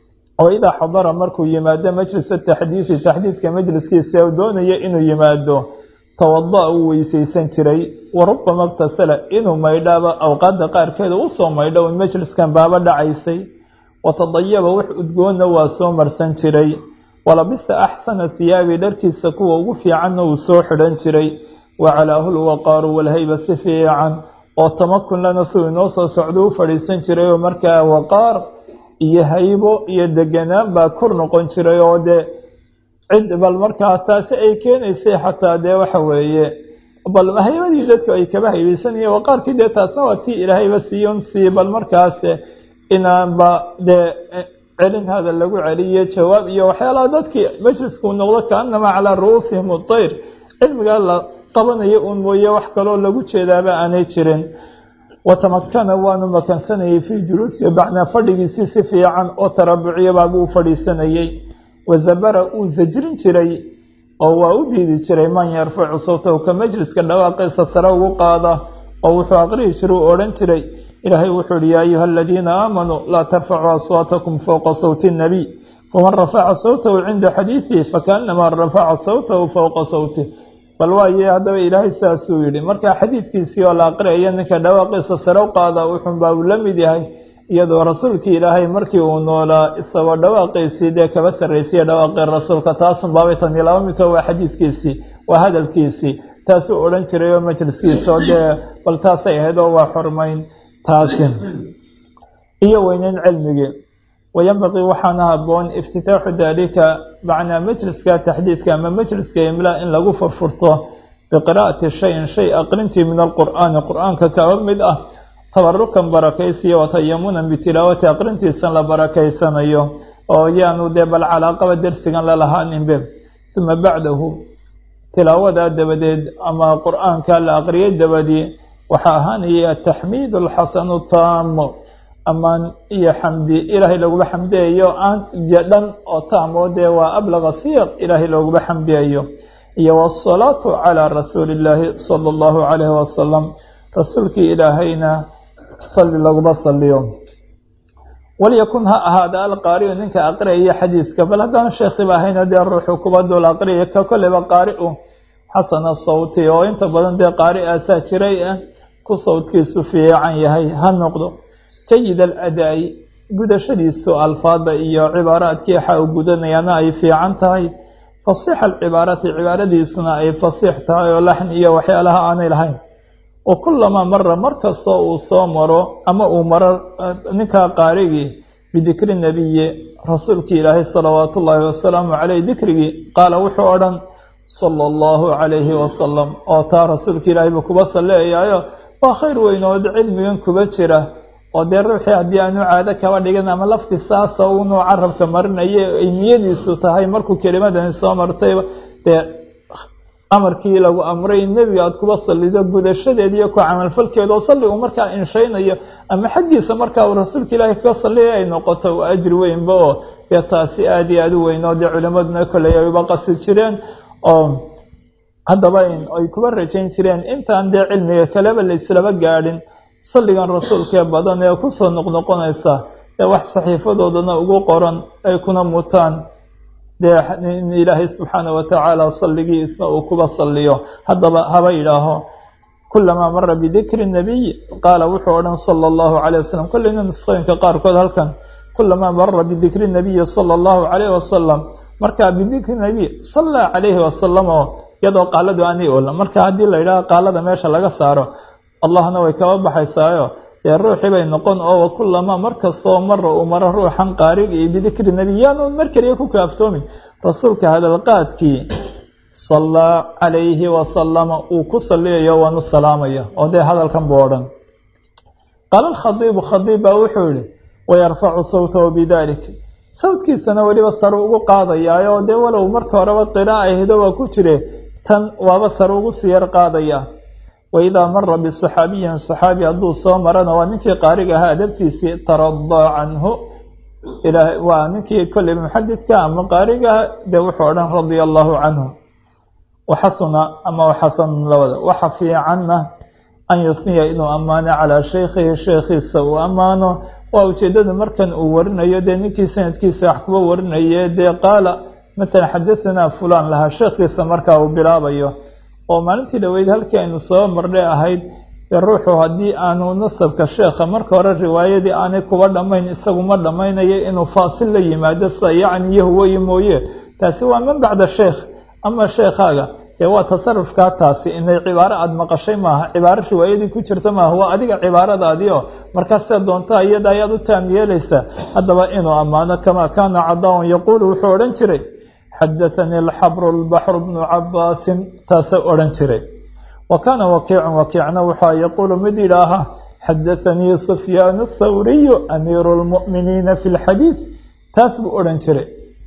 B: oo idaa xadara markuu yimaado majlisa taxdiidi taxdiidka majliskiisa u doonaya inuu yimaado tawada-a uu weysaysan jiray wa rubama iktasala inuu maydhaaba awqaadda qaarkeeda usoo maydho un majliskan baaba dhacaysay watadayaba wax udgoonna waa soo marsan jiray walabisa axsana hiyaabi dharkiisa kuwa ugu fiicanna uu soo xidhan jiray wa calaahu lwaqaaru walhayba si fiican oo tamakun lana suu inoo soo socdo u fadhiisan jiray oo markaa waqaar iyo haybo iyo deganaan baa kor noqon jiray oo dee cid bal markaa taasi ay keenaysay xataa dee waxa weeye bal haybadii dadku ay kaba haybaysanayeen waqaarkii dee taasna waa tii ilaahayba siiyon sii bal markaas inaanba dee celin hada lagu celiyo jawaab iyo waxyaalaha dadkii majliskuu noqdo kaanama calaa ru'uusihim utayr cilmigaa la qabanayo uun mooye wax kaloo lagu jeedaaba aanay jirin watamakana waanu makansanayay fii juluusihi bacnaa fadhigiisii si fiican oo tarabuciya baabuu u fadhiisanayey wazabara uu sajrin jiray oo waa u diidi jiray man yarfacu sawtahu ka majliska dhawaaqiisa sare ugu qaada oo wuxuu aqrihi jiray u odhan jiray ilaahay wuxuu ihi yaa ayuha aladiina aamanuu laa tarfacuu aswaatakum fowqa sawti اnnabiy faman rafaca sawtahu cinda xadiidihi fakaanamaa rafaca sawtahu fowqa sawtih bal waaye haddaba ilaahay saasuu yidhi marka xadiidkiisii oo la aqriayo ninka dhawaaqiisa sare u qaada wuxuunbaa uu la mid yahay iyadoo rasuulkii ilaahay markii uu noolaa isagoo dhawaaqiisii dee kaba sarraysiya dhawaaqii rasuulka taasun baabay tani laba mito waa xadiidkiisii waa hadalkiisii taasuu odhan jiray oo majliskiisa oo dee bal taasay ahayd oo waa xurmayn taasi iyo weyneyn cilmigii wayanbaqii waxaana haboon iftitaaxu daalika macnaa majliska taxdiidka ama majliska imlaa in lagu furfurto biqiraa'ati shayin shay aqrintii min alqur'aani qur-aanka kaba mid ah tabarukan barakaysiyo watayamunan bitilaawati aqrintiisan la barakaysanayo oo yaanu dee bal calaaqaba dersigan lalahaaninbe uma bacdahu tilaawadaa dabadeed ama qur-aanka la aqriyay dabadii waxaa ahaanaya ataxmiid alxasanu taamo amaan iyo xamdi ilaahay looguba xamdiyayo aan iyo dhan oo taamo dee waa ablaga siyaq ilaahay looguba xamdiyayo iyo wasalaatu calaa rasuuli illaahi sala allahu calayhi wasalam rasuulkii ilaahayna salli laguma saliyo walyakun ha ahaada alqaari'u ninka aqriyaya xadiidka bal haddaan sheekhiba ahayn haddee ruuxu kuba dul aqriyaya ka kolleyba qaari'u xasana sawti oo inta badan dee qaari aasaa jiray ah ku sawdkiisu fiican yahay ha noqdo jayid aladaa'i gudashadiisu alfaada iyo cibaaraadkii waxa uu gudanayaana ay fiican tahay fasiixa alcibaarati cibaaradiisuna ay fasiix tahay oo laxn iyo waxyaalaha aanay lahayn wa kulamaa mara mar kastoo uu soo maro ama uu maro ninkaa qaarigii bidikri nebiyi rasuulkii ilaahay salawaatu ullaahi wasalaamu caleyh dikrigii qaala wuxuu odhan sala allahu calayhi wasalam oo taa rasuulka ilaahayba kuba salleeyaayo waa khayr weynood cilmigan kuba jira oo dee ruuxii haddii aanu caado kaba dhigan ama lafti saasa unuu carabka marinaye ay niyadiisu tahay markuu kelimadani soo martayba dee amarkii lagu amray nebiga aada kuba sallido gudashadeed iyo ku camalfalkeeda oo salli uu markaa inshaynayo ama xaggiisa markaa uu rasuulka ilaahay kaga salliyay ay noqoto waa ajri weynba oo dee taasi aada iyo aada u weyn oo dee culimmaduna kolley ay uba qasi jireen oo haddaba ay kuba rajayn jireen intaan dee cilmiga kaleba layslaba gaadhin salligan rasuulkee badan ee kusoo noqnoqonaysa ee wax saxiifadoodana ugu qoran ay kuna mutaan dee in ilaahay subxaana watacaala salligiisna uu kuba salliyo haddaba haba yidhaaho kulamaa mara bidikri nabiy qaala wuxuu odhan sala allahu calayh wasalam kolleyna nusqooyinka qaarkood halkan kulamaa mara bidikri nabiyi sala allahu calayh wasalam markaa bidikri nabiy sallaa calayhi wasalam oo iyadoo qaaladu aanay oolan marka haddii la yidhaho qaalada meesha laga saaro allahna way kaba baxaysaayo dee ruuxii bay noqon oo wakulamaa mar kastoo mara uu maro ruuxan qaariga iyo bidikri nebiy yaanu mar keliya ku kaaftoomin rasuulka hadalqaadkii sallaa calayhi wasalama uu ku salliyayo waanu salaamaya oo dee hadalkan buu odhan qaala alkhadiibu khadiib baa wuxuu yihi wayarfacu sawtahu bidalik sawdkiisana weliba sare ugu qaadayaayo dee walow marka horeba qiraa'a ahdo waa ku jire tan waaba sare ugu sii yar qaadaya waidaa mara bisaxaabiyin saxaabi hadduu soo marana waa ninkii qaariga ahaa adabtiisii taradaa canhu waa ninkii kolley muxadidka ama qaarigaha dee wuxuu odhan radia allahu canhu waxasuna ama waxasan labada waxa fiicanna an yusniya inuu ammaano calaa shaykhihi sheekhiisa uu ammaano waa ujeedada markan uu warinayo dee ninkii sanadkiisa wax kuba warinaye dee qaala matalan xadahanaa fulaan lahaa sheekhiisa markaa uu bilaabayo oo maalintii dhaweyd halkii aynu soo marnay ahayd dee ruuxu haddii aanu nasabka sheekha marka hore riwaayadii aanay kuba dhammayn isagu ma dhammaynayo inuu faasil la yimaado sida yacni iyo huwayi mooye taasi waa man bacda sheekh ama sheekhaaga dee waa tasarufkaa taasi inay cibaaro aada maqashay maaha cibaaro riwaayadii ku jirta maaha waa adiga cibaaradaadii oo markaa sida doontaa iyada ayaad u taam yeelaysaa haddaba inuu ammaano kamaa kaana cadaawan yaquulu wuxuu odhan jiray xadaanii alxabru lbaxru bnu cabaasin taasay odhan jiray wa kaana wakiicun wakiicna waxaa yaquulu mid yidhaaha xadaanii sufyaan athawriyu amiiru lmu'miniina fi lxadiid taas buu odhan jiray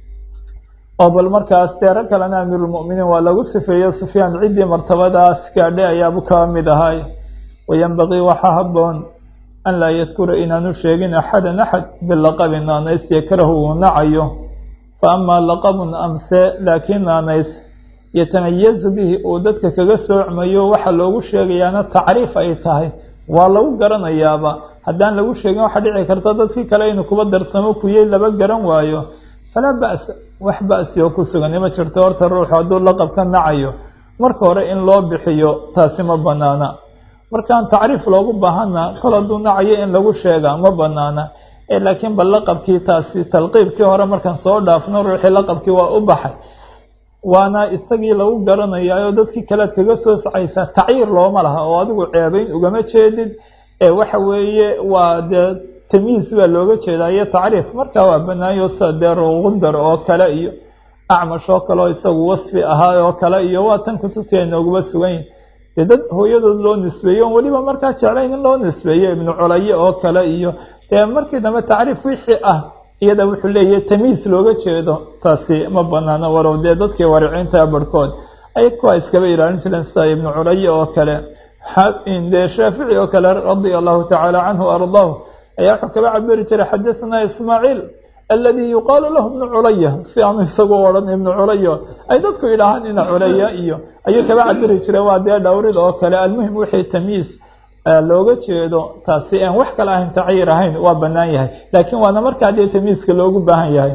B: oo bal markaas dee rag kalena amiirulmu'miniin waa lagu sifeeye sufyaan ciddii martabadaas gaadhay ayaabu kaa mid ahay wayenbagii waxaa habboon an laa yadkura inaanu sheegin axadan axad bilaqabi naanays yakrahu uu nacayo fa amaa laqabun amse laakiin naanays yatamayazu bihi uu dadka kaga soocmayo waxaa loogu sheegayaana tacriif ay tahay waa lagu garanayaaba haddaan lagu sheegin waxaa dhici karta dadkii kale inuu kuba darsamo kuyey laba garan waayo falaa ba'sa wax ba'si oo ku sugan ima jirto horta ruuxu hadduu laqab ka nacayo marka hore in loo bixiyo taasi ma banaana markaan tacriif loogu baahana kol hadduu nacayo in lagu sheegaa ma banaana ee laakiin bal laqabkii taasi talqiibkii hore markaan soo dhaafno ruuxii laqabkii waa u baxay waana isagii lagu garanayaayo dadkii kalead kaga soo sacaysaa tacyiir looma laha oo adigu ceebayn ugama jeedid ee waxa weeye waa dee tamyiis baa looga jeedaa iyo tacriif markaa waa banaayo sida dee ruqundar oo kale iyo acmash oo kale oo isagu wasfi ahaa oo kale iyo waa tan kutubtii ay nooguba sugan yihin dee dad hooyadood loo nisbeeyo on weliba markaa jeclayn in loo nisbeeyo ibnu culaye oo kale iyo dee markii dambe tacriif wixii ah iyada wuxuu leeyahay tamyiis looga jeedo taasi ma banaano walow dee dadkii wariciinta barhkood ay kuwa iskaba ilaalin jireen sida ibnu culaye oo kale dee shaafici oo kale radia allahu tacaala canhu ardaahu ayaa wuxuu kaba cabiri jiray xadahanaa ismaaciil aladi yuqaalu lahu ibnu culaya si aanu isagu odhan ibnu culayo ay dadku yidhaahaan ina culaya iyo ayuu kaba cabiri jiray waa dee dhowrid oo kale almuhim wixii tamyiis looga jeedo taasi aan wax kale ahayn tacyiir ahayn waa bannaan yahay laakiin waana markaa dee tamiiska loogu baahan yahay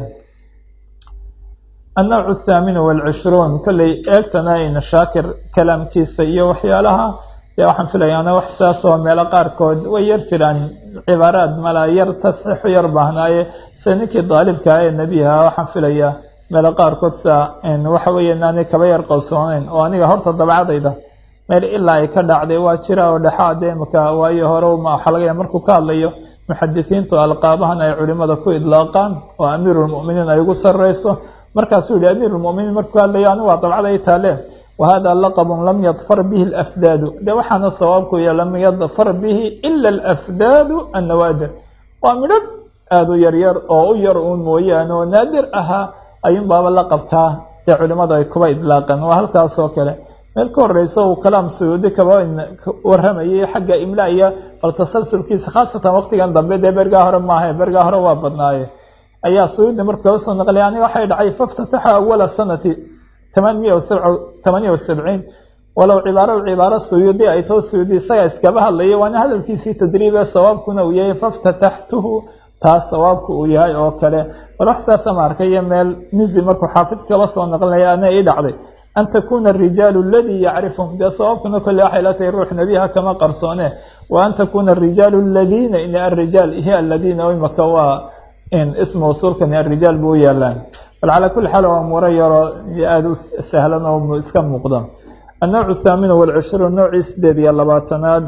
B: annawcu athaamin waalcishruun kolley eegtana ina shaakir kalaamkiisa iyo waxyaalaha dee waxaan filayaana wax saas oo meelo qaarkood way yar jiraan cibaaraad mala yar tasxiixu yar baahnaaye se ninkii daalibkaa ee nebiha waxaan filayaa meelo qaarkood sa waxa weeye inaanay kaba yar qalsooneyn oo aniga horta dabcadayda meel ilaa ay ka dhacday waa jira oo dhexaade imaka waayo hore waxaa laga yahay markuu ka hadlayo muxadisiintu alqaabahan ay culimada ku idlaaqaan oo amiirulmu'miniin ay ugu sarreyso markaasuu yihi amiirulmu'miniin markuu ka hadlayo anigu waa dabcada ay taale wahada laqabun lam yadfar bihi alafdaadu de waxaana sawaabku ya lam yadfar bihi ila alafdaadu annawaadir waa midhab aada u yaryar oo u yar uun mooyaane oo naadir ahaa ayuun baaba laqabkaa ee culimada ay kuba idlaaqeen waa halkaas oo kale meel ka horeysa uu kalaam suyuudi kaba waramayay xagga imla iyo bal tasalsulkiisa khaasatan waqtigan dambe dee bergaa hore maaha bergaa hore waa badnaaye ayaa suyuudi markuu kaba soo naqlay aniga waxay dhacay faftataxa awala sanati taman miya tamaniya wasabciin walow cibaaro cibaaro suyuudi ay too suyuudi isaga iskaba hadlayay waana hadalkiisii tadriibe sawaabkuna uu yahay faftataxtuhu taas sawaabku uu yahay oo kale bal wax saasa ma arkayo meel mizi markuu xaafid kaba soo naqlinaya ana ii dhacday an takuna arijaalu aladii yacrifhum dee sawaabkuna kolle waxay la tahay ruux nebiha kama qarsoone wa an takuna arijaalu aladiina in arijaal iyo aladiina imaka waa ismu usuulkani arijaal buu u yaalaan bal calaa kulli xaal waa umuuro yaroo aada u sahlan oo iska muuqda annawcu athaamin walcishruun noocii sideed iyo labaatanaad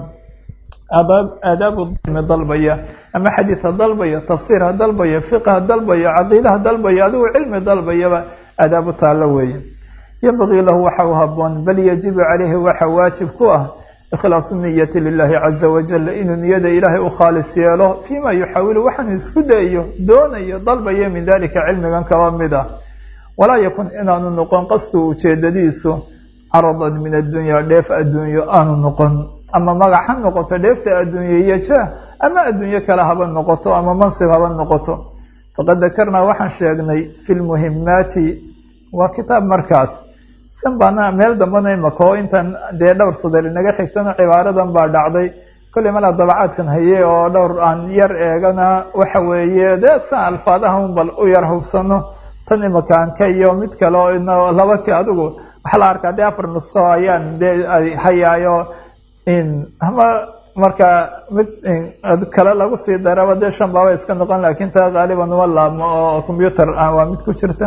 B: aadaabu dmi dalbaya ama xadiidha dalbaya tafsiirha dalbaya fiqha dalbaya caqiidaha dalbaya adigu cilmi dalbayaba aadaabu taallo weeye yambagii lahu waxa u haboon bal yajibu calayhi waxa waajib ku ah ikhlaasu niyati lilaahi caza wajal inuu niyada ilaahay u khaalis yeelo fiima yuxaawilu waxaanu isku dayayo doonayo dalbayo min dalika cilmigan kaba mid ah walaa yakun inaanu noqon qasdu ujeedadiisu caradan min addunya dheef adduunyo aanu noqon ama magac ha noqoto dheefta adduunye iyo jah ama adduunyo kale haba noqoto ama mansib haba noqoto faqad dakarnaa waxaan sheegnay fi lmuhimaati waa kitaab markaas san baana meel dambana imaka oo intan dee dhowr sadar inaga xigtana cibaaradan baa dhacday kolley malaa dabacaadkan haye oo dhowr aan yar eegana waxa weeye dee san alfaadaha un bal u yar hubsano tan imakaanka iyo mid kale oo ina laba ka adigu waxaa la arkaa dee afar nusqo ayaan dee hayaayo ama marka mid kale lagu sii daraba dee shan baaba iska noqon laakiin taa qaaliban uma laabmo oo combyuter ah waa mid ku jirta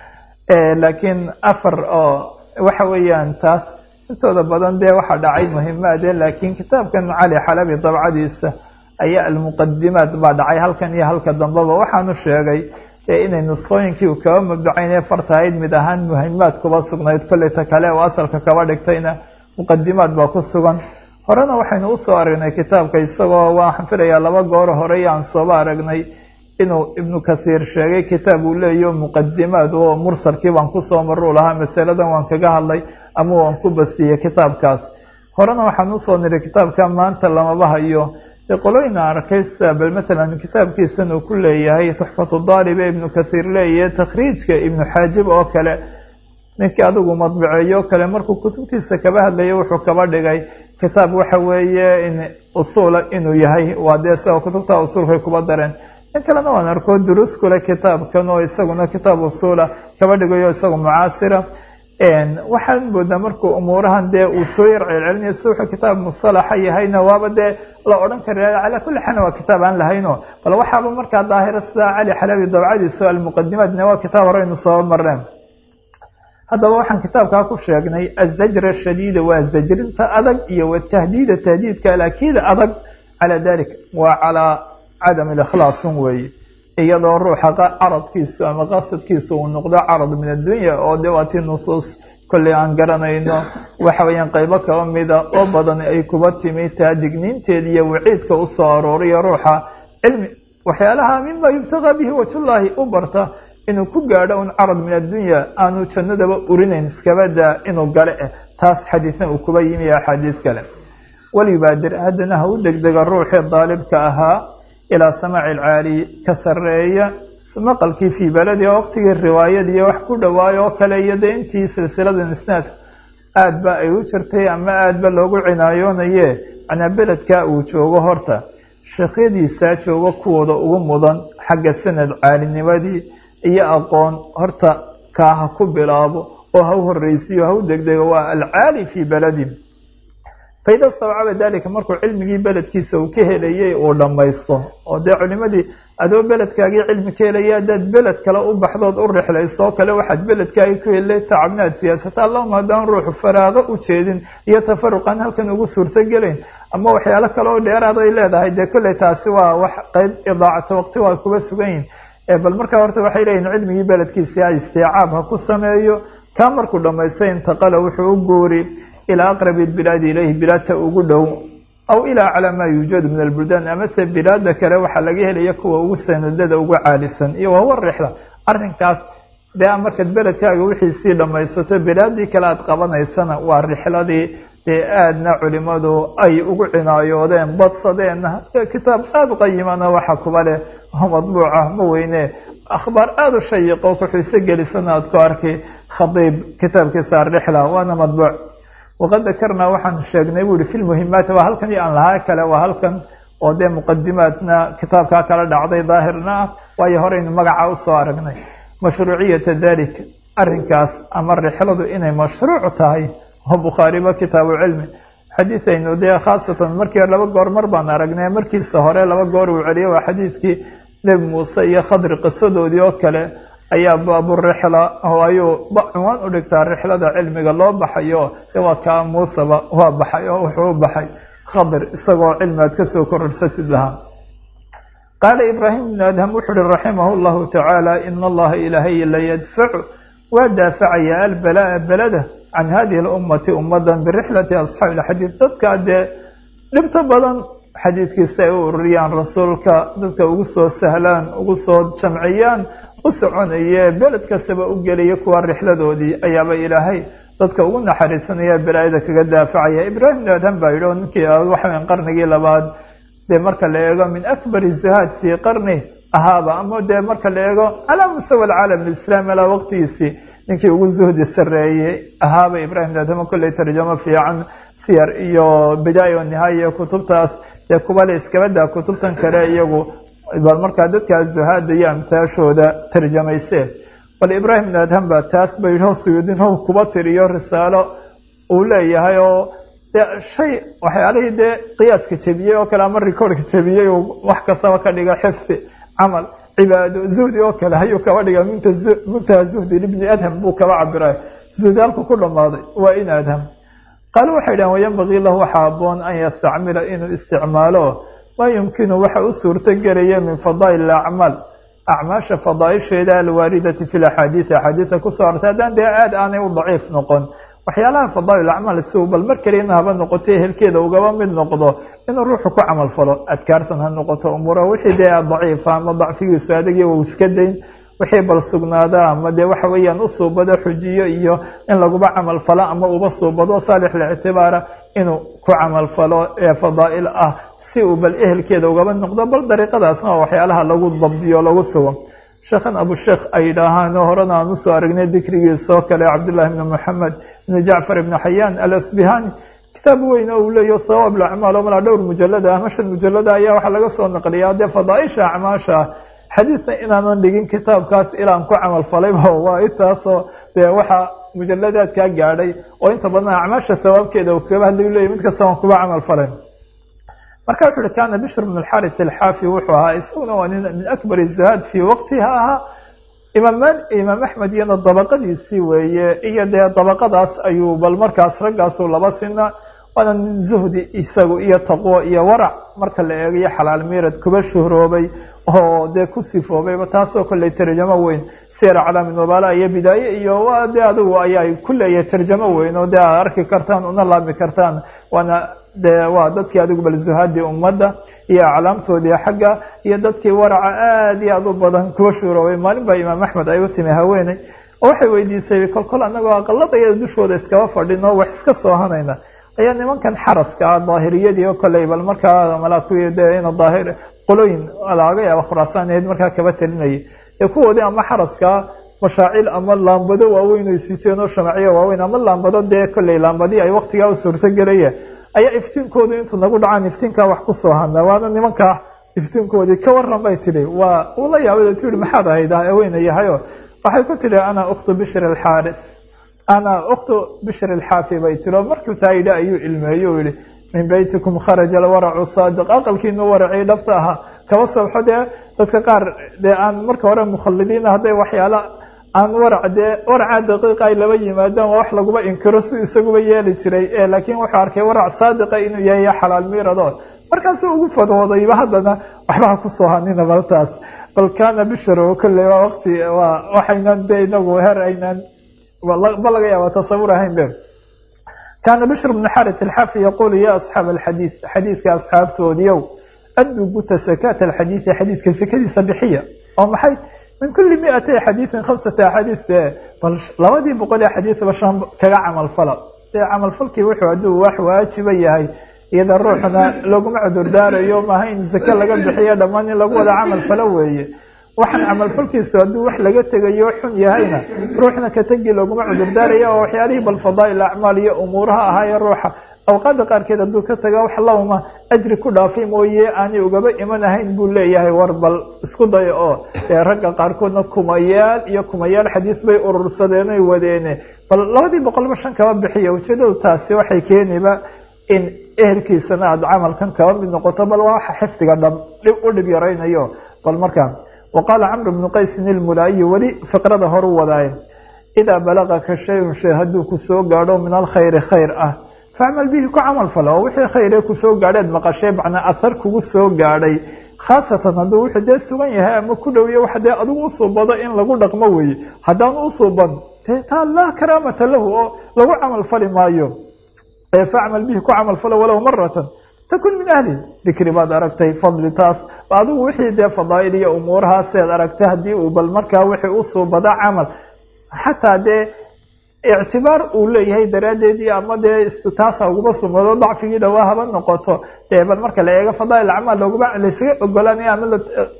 B: laakiin afar oo waxa weeyaan taas intooda badan dee waxaa dhacay muhimaade laakiin kitaabkan cali xalabi dabcadiisa ayaa almuqadimaat baa dhacay halkan iyo halka dambeba waxaanu sheegay dee inay nusqooyinkii uu kaba mabdacaynee fartahayd mid ahaan muhimaad kuba sugnayd kolleyta kale oo asalka kaba dhigtayna muqadimaad baa ku sugan horena waxaynu usoo aragnay kitaabka isagoo waxaan filayaa laba gooro horey aan sooba aragnay inuu ibnu kathiir sheegay kitaab uu leeyaho muqadimaad oo mursalkii baan kusoo maruu lahaa masaladan waan kaga hadlay ama waan ku bastiyey kitaabkaas horena waxaan usoo niri kitaabka maanta lamaba hayo dee qolooyina arkaysa bal matalan kitaabkiisan uu ku leeyahay tuxfatu daalib ee ibnu kathiir leeyahay takhriijka ibnu xaajib oo kale ninkii adigu madbiceeyo kale markuu kutubtiisa kaba hadlaya wuxuu kaba dhigay kitaab waxa weeye in usuula inuu yahay waa dee sida kutubta usuulkay kuba dareen in kalena waan arko duruus kule kitaabkan oo isaguna kitaab usuula kaba dhigayo isaga mucaasira waxaan moodaa markuu umuurahan dee uu soo yar celcelinayo si wuxuu kitaab musalaxa yahayna waaba dee la odhan kara calaa kulli xaalin waa kitaab aan lahayno bal waxaaba markaa daahira sida cali xalabi dabcadiisa almuqadimaatna waa kitaab horeynu soo marneen haddaba waxaan kitaabkaa ku sheegnay azajra shadiida waa zajrinta adag iyo watahdiida tahdiidka alakiida adag calaa dalik waa calaa cadam likhlaasun weeye iyadoo ruuxa caradkiisu ama qasadkiisu uu noqdo carad min addunya oo de waatii nusuus kolley aan garanayno waxa weeyaan qeybo kaba mida oo badan ay kuba timi taa digniinteeda iyo waciidka usoo arooriyo ruuxa cilmi waxyaalaha mima yubtagaa bihi wajhullaahi u barta inuu ku gaadho un carad min addunya aanu jannadaba urinayn iskabadaa inuu gale eh taas xadiidna uu kuba yimi axaadiid kale walyubaadir haddana ha u degdega ruuxii daalibka ahaa ilaa samaaci alcaali ka sarreeya maqalkii fii baladi oo waqtigii riwaayadiiyo wax ku dhawaayo oo kale iyo dee intii silsiladan isnaadka aad ba ay u jirtay ama aad ba loogu cinaayoonayee macnaa beledkaa uu joogo horta sheekhyadiisaa joogo kuwooda ugu mudan xagga sanad caalinimadii iyo aqoon horta kaa ha ku bilaabo oo ha u horreysiyo ha u degdego waa alcaali fii beladi faida stawcaba dalika markuu cilmigii beledkiisa uu ka helayay uu dhammaysto oo dee culimadii adoo beledkaagii cilmi ka helaya haddaad beled kale u baxdood u rixlaysoo kale waxaad beledkaagii ku helay tacabnaad siyaasata allahuma haddaan ruuxu faraago u jeedin iyo tafaruqan halkan ugu suurtogelayn ama waxyaalo kale oo dheeraad ay leedahay dee kolley taasi waa wax qeyb idaacata waqti waa kuba sugan yihin bal markaa horta waxay leeyihin cilmigii beledkiisi ha istiicaab ha ku sameeyo kaa markuu dhammaystay intaqala wuxuu u guuri ilaa aqrabi bilaadi ilayhi bilaadta ugu dhow aw ilaa calaa maa yuujadu min albuldaan amase bilaada kale waxaa laga helaya kuwa ugu sanadada ugu caalisan iyo wahuwa rixla arrinkaas dee markaad beledkaaga wixii sii dhammaysato bilaadii kale aad qabanaysana waa rixladii dee aadna culimadu ay ugu cinaayoodeen badsadeenna kitaab aada u qayimana waxa kuba leh oo madbuuca ma weyne akhbaar aada u shayiqo kuxiise gelisana aad ku arkay khadiib kitaabkiisa arixla waana madbuuc waqad dakarnaa waxaan sheegnay bu ihi fi lmuhimaati waa halkan iyo aan lahaa kale waa halkan oo dee muqadimaadna kitaabkaa kala dhacday daahirna ah waayo horeynu magaca usoo aragnay mashruuciyata dalik arrinkaas ama rixladu inay mashruuc tahay oo bukhaariba kitaabu cilmi xadiidaynu dee khaasatan markii laba goor mar baan aragnay markiisa hore laba goor uu celiyo waa xadiidkii nebi muuse iyo khadri qisadoodii oo kale ayaa baaburixla oo ayuu cunwaan u dhigtaa rixlada cilmiga loo baxayo de waa kaa muuseba waa baxay oo wuxuu u baxay khadir isagoo cilmi aad kasoo kororsatid lahaa qaala ibraahim ibnu adham wuxu uhi raximah llahu tacaala ina allaha ilaahay la yadfacu waa daafacaya albalaa belada can hadihi lummati ummadan birixlati asxaabi ilxadiid dadkaa dee dhibto badan xadiidkiisa ay u ururiyaan rasuulka dadka ugu soo sahlaan ugu soo jamciyaan u soconaye beled kastaba u gelaya kuwa rixladoodii ayaaba ilaahay dadka ugu naxariisanaya balaayada kaga daafacaya ibraahim ibn adham baa yidhi oo ninkii waxaweyn qarnigii labaad dee marka la eego min akbari zuhaad fii qarni ahaaba ama dee marka la eego calaa mustawa alcaalam alislaami alaa waqtigiisii ninkii ugu zuhdi sareeyey ahaaba ibrahim ibn adham kolley tarjamo fiican siyar iyo bidaaya nihaaya kutubtaas dee kubale iskabadaa kutubtan kale iyagu bal markaa dadkaa zuhaada iyo amhaashooda tarjamayseen bal ibraahim ibn adham baa taas ba yidhi suyuudin how kuba tiriyo risaalo uu leeyahay oo de shay waxyaalihii dee qiyaaska jebiyey oo kale ama recordka jebiyey uu wax kastaba ka dhiga xifdi camal cibaado zuhdi oo kale ayuu kaba dhiga muntaha zuhdi libni adham buu kaba cabiray zuhdi halku ku dhammaaday waa in adham qaalo waxay dhahen wayanbagii lahu waxaa aboon an yastacmila inuu isticmaalo maa yumkinu waxa u suurto gelaya min fadaa'il acmaal acmaasha fadaaisheeda alwaaridati fi laxaadiidi axaadiida kusoo artay haddaan dee aad aanay u daciif noqon waxyaalaha fadaa'il acmaal si uu bal mar kaliyana haba noqoto ehelkeeda ugaba mid noqdo inuu ruuxu ku camal falo adkaartan ha noqoto umuura wixii dee daciifa ama dacfigiisu adagii uu iska dayn wixii bal sugnaada ama dee waxa weeyaan u suubado xujiyo iyo in laguba camal falo ama uba suubado saalix lictibaara inuu ku camal falo ee fadaa'il ah si uu bal ehelkeeda ugaba noqdo bal dariiqadaasna waa waxyaalaha lagu dabdiyo lagu sugo sheekhan abusheekh ay yidhaahaan oo horena aan usoo aragnay dikrigiisoo kale cabdullahi ibni moxamed ibni jacfar ibni xayaan alasbihani kitaab weyn oo uu leeyaho thawaab lacmaal oo malaa dhowr mujalada ama shan mujalada ayaa waxaa laga soo naqliyaa dee fadaaisha acmaasha xadiidna inaanan dhigin kitaabkaas ilaan ku camal falayba waa intaasoo dee waxaa mujaladaadkaa gaadhay oo inta badan acmaasha thawaabkeeda uu kaga hadlay leeyahy mid kasta waan kuba camal falay marka wuxu uhi kaana bishr bn alxaris alxaafi wuxuu ahaa isaguna waa nin min akbar zuhaad fii waqtiha ahaa imaam imaam axmed iyana dabaqadiisii weeye iyo dee dabaqadaas ayuu bal markaas raggaasuu laba sina waana nin zuhdi isagu iyo taqwo iyo warac marka la eegayo xalaal miirad kuba shuhroobay oo dee ku sifoobayba taasoo kolley tarjamo weyn siyar calaami nubala iyo bidaaye iyo waa dee adigu ayaa ku leeyahay tarjamo weyn oo dee aad arki kartaan una laami kartaan waana dee waa dadkii adigu bal zuhaadii ummadda iyo aclaamtoodii xagga iyo dadkii waraca aada iyo aad u badan kuwa shuuroobay maalin baa imaam axmed ay u timi haweeney oo waxay weydiisay kolkol annagoo aqaladaya dushooda iskaba fadhino wax iska soo hanayna ayaa nimankan xaraska ah daahiriyadii oo koley bal markaa malaa kuwii dee ina daahir qolooyin laga yaaba khuraasaaneed markaa kaba talinayay ee kuwoodii ama xaraska
A: mashaacil ama laambado waaweyn ay siteen oo shamacyo waaweyn ama laambado dee kolley laambadii ay waqtigaa u suurtogelaya ayaa iftiinkoodu intuu nagu dhacaan iftiinkaa wax kusoo hadna waana nimankaa iftiinkoodii ka waran bay tidhi waa uu la yaabay tu yihi maxaad ahayd haweyna yahayo waxay ku tidhi ana ukhtu bishr alxaari ana ukhtu bishr alxaafi bay tiri oo markuu taa yidhi ayuu ilmeeyo u yihi min beytikum kharaja alwaracu saadiq aqalkiinu waracii dhabta ahaa kaba sobxo dee dadka qaar dee aan marka hore mukhalidiina hadday waxyaala aan warac dee waracaa daqiiqa ay laba yimaadaan waa wax laguba inkiro si isaguba yeeli jiray laakiin wuxuu arkay warac saadiqa inuu yahay xalaal miirado markaasuu ugu fadwoodayba haddana waxba ha kusoo hanina baltaas bal kaana bishar oo kolley waa waqti waa waxaynan dee inagu her aynaan ba laga yaaba tasawur ahayn be kaana bishr bnu xarit alxafi yaqulu ya asxaab alxadiid xadiidka asxaabtoodiiow adduu guta sakaata alxadiidi xadiidka sakadiisa bixiya oo maxay min kuli miatay xadiidin khamsata axaadiid bal labadii boqol ee xadiidba shan kaga camal fala dee camalfalkii wuxuu hadduu wax waajiba yahay iyada ruuxna laguma cudurdaarayo maaha in sake laga bixiyo dhammaan in lagu wada camal falo weeye waxaan camalfalkiisu hadduu wax laga tegayo xun yahayna ruuxna ka tegi looguma cudurdaaraya oo waxyaalihii bal fadaa'il acmaal iyo umuuraha ahaayee ruuxa awqaada qaarkeed hadduu ka taga wax lawma ajri ku dhaafay mooye aanay ugaba iman ahayn buu leeyahay war bal isku daya oo dee ragga qaarkoodna kumayaal iyo kumayaal xadiis bay urursadeen oy wadeene bal labadii boqolba shan kaba bixiya ujeedadu taasi waxay keeniba in ehelkiisana aada camalkan kaba mid noqoto bal waa waxa xifdiga dhab u dhib yaraynayo bal markaa wa qaala camr bnu qaysin ilmulaayi weli fiqrada horu wadaaye idaa balagaka shayun shay hadduu kusoo gaadho min alkhayri khayr ah facmal bihi ku camal fala oo wixii khayre kusoo gaadheed maqashee macnaa ahar kugu soo gaadhay khaasatan hadduu wuxuu dee sugan yahay ama ku dhowiyo wax dee adigu usuubado in lagu dhaqmo weeye haddaan usuuban dee taa laa karaamata lahu oo lagu camal fali maayo facmal bihi ku camal falo walow maratan takun min ahli dikri baad aragtay fadli taas adigu wixii dee fadaa'il iyo umuurahaaseed aragtay haddii uu bal markaa wixii usuubada camal xataa dee ictibaar uu leeyahay daraaddeedii ama dee taasa uguma sumado dacfigii dhawaa haba noqoto dee bal marka la eego fadaa'il acmaal looguma laysaga ogolaanaya ama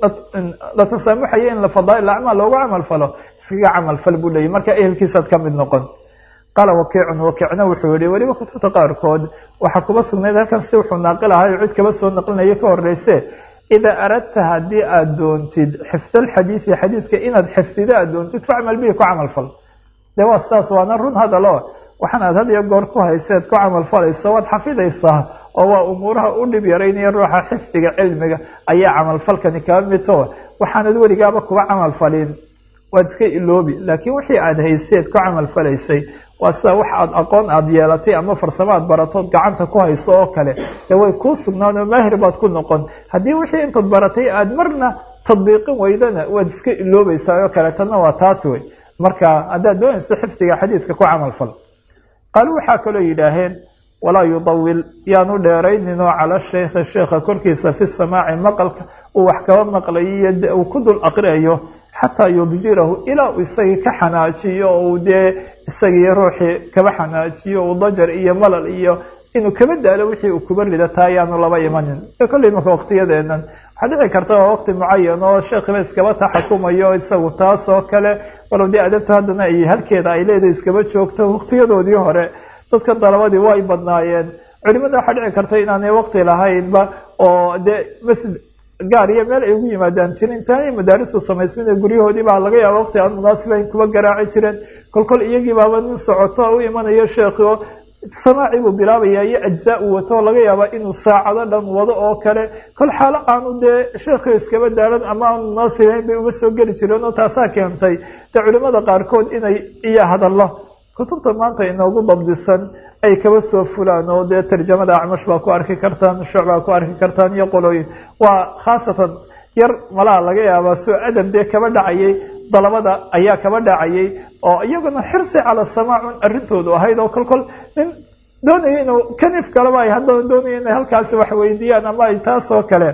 A: la tasaamuxayo in fadaa'il acmaal loogu camal falo iskaga camal fal buu leeyahy marka ehelkiisaad ka mid noqon qaala wakiicun wakiicna wuxuu yihi weliba kutubta qaarkood waxaa kuba sugnayd halkan si wuxuu naaqil ahay oo cid kaba soo naqlinayo ka horeyse idaa aradta haddii aada doontid xifda alxadiidi xadiidka inaad xifdida aad doontid facmal bihi ku camal fal de waa sidaas waana run hadalo waxaan aad had iyo goor ku hayseed ku camal falayso waad xafidaysaa oo waa umuuraha u dhib yaraynaya ruuxa xifdiga cilmiga ayaa camalfalkani kaba mito waxaanad weligaaba kuba camal falin waad iska iloobi laakiin wixii aada hayseed ku camal falaysay waa sida wax aad aqoon aada yeelatay ama farsamo aad baratood gacanta ku hayso oo kale dee way kuu sugnaan oo maahir baad ku noqon haddii wixii intaad baratay aada marna tadbiiqin weydana waad iska iloobaysaa oo kale tanna waa taas wey marka haddaad doonayso xifdiga xadiidka ku camal fal qaalu waxaa kaloo yidhaaheen walaa yudawil yaanu dheerayninoo cala shaykhi sheekha korkiisa fi samaaci maqalka uu wax kaba maqlayo iyo uu ku dul aqriayo xataa yudjirahu ilaa uu isagii ka xanaajiyo oo uu dee isagii ruuxii kaba xanaajiyo uu dajar iyo malal iyo inuu kaba daalo wixii uu kuba rida taa ayaanu laba imanin kolley marka waqtiyadeenan waxaa dhici karta waa waqti mucayan oo sheekhiba iskaba taxakumayo isagu taas oo kale walow dee adabta haddana ay halkeeda ay leedahay iskaba joogto waqtiyadoodii hore dadka dalabadii way badnaayeen culimada waxaa dhici karta inaanay waqti lahaynba oo dee masjid gaar iyo meel ay ugu yimaadaan jirin intaanay madaarisu samaysmin guryahoodii baa laga yaaba waqti aan munaasibayn kuba garaaci jireen kolkol iyagii baaba nin socoto u imanayo sheekhi oo samaaci buu bilaabaya iyo ajzaa uu wato laga yaaba inuu saacado dhan wado oo kale kol xaalo aanu dee sheekhi iskaba daalan ama aan munaasibayn bay uga soo geli jireen oo taasaa keentay dee culimada qaarkood inay iyo hadallo kutubta maanta inoogu dabdisan ay kaba soo fulaan oo dee tarjamada acmash baa ku arki kartaan shucbaa ku arki kartaan iyo qolooyin waa khaasatan yar malaha laga yaabaa soo adab dee kaba dhacayay dalabada ayaa kaba dhacayay oo iyaguna xirsi cala samaacun arrintoodu ahayd oo kolkol nin doonaya inuu kanif kaleba ay haddana doonaya inay halkaasi wax weydiiyaan ama ay taas oo kale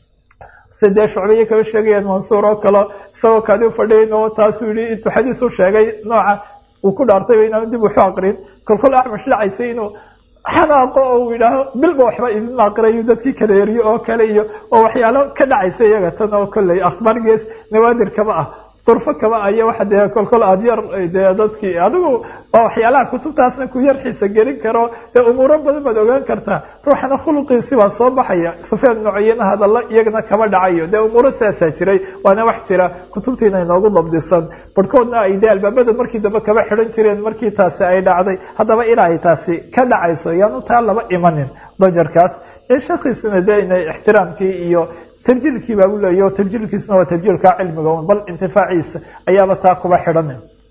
A: si dee shucbiya kaba sheegayaan mansuur oo kale isagoo kaadi ufadhiyan oo taasuu yihi intuu xadiis u sheegay nooca uu ku dhaartayba inaanu dib waxu aqrin kolkol acmash dhacaysay inuu xanaaqo oo uu yidhaaho bilba waxba idin aqriayo dadkii kala eriyo oo kale iyo oo waxyaalo ka dhacaysa iyaga tan oo kolley akhbaar gees nawaadir kaba ah durfo kaba aya waxa dee kolkol aad yar dee dadkii adigu waa waxyaalaha kutubtaasna ku yar xiisa gelin karo dee umuuro badan baad ogaan kartaa ruuxana khuluqiisi baa soo baxaya sufyaan nucayana hadalla iyagana kaba dhacayo dee umuuro sidaasaa jiray waana wax jira kutubtiina inoogu dabdisan barhkoodna ay dee albaabada markii dambe kaba xidhan jireen markii taasi ay dhacday haddaba ilaa ay taasi ka dhacayso yaanu taa laba imanin dajarkaas ee shakiisina dee inay ixtiraamkii iyo tabjiilkii baa u leeyahy o tabjiilkiisuna waa tabjiilka cilmiga un bal intifaaciisa ayaaba taa kuba xidhan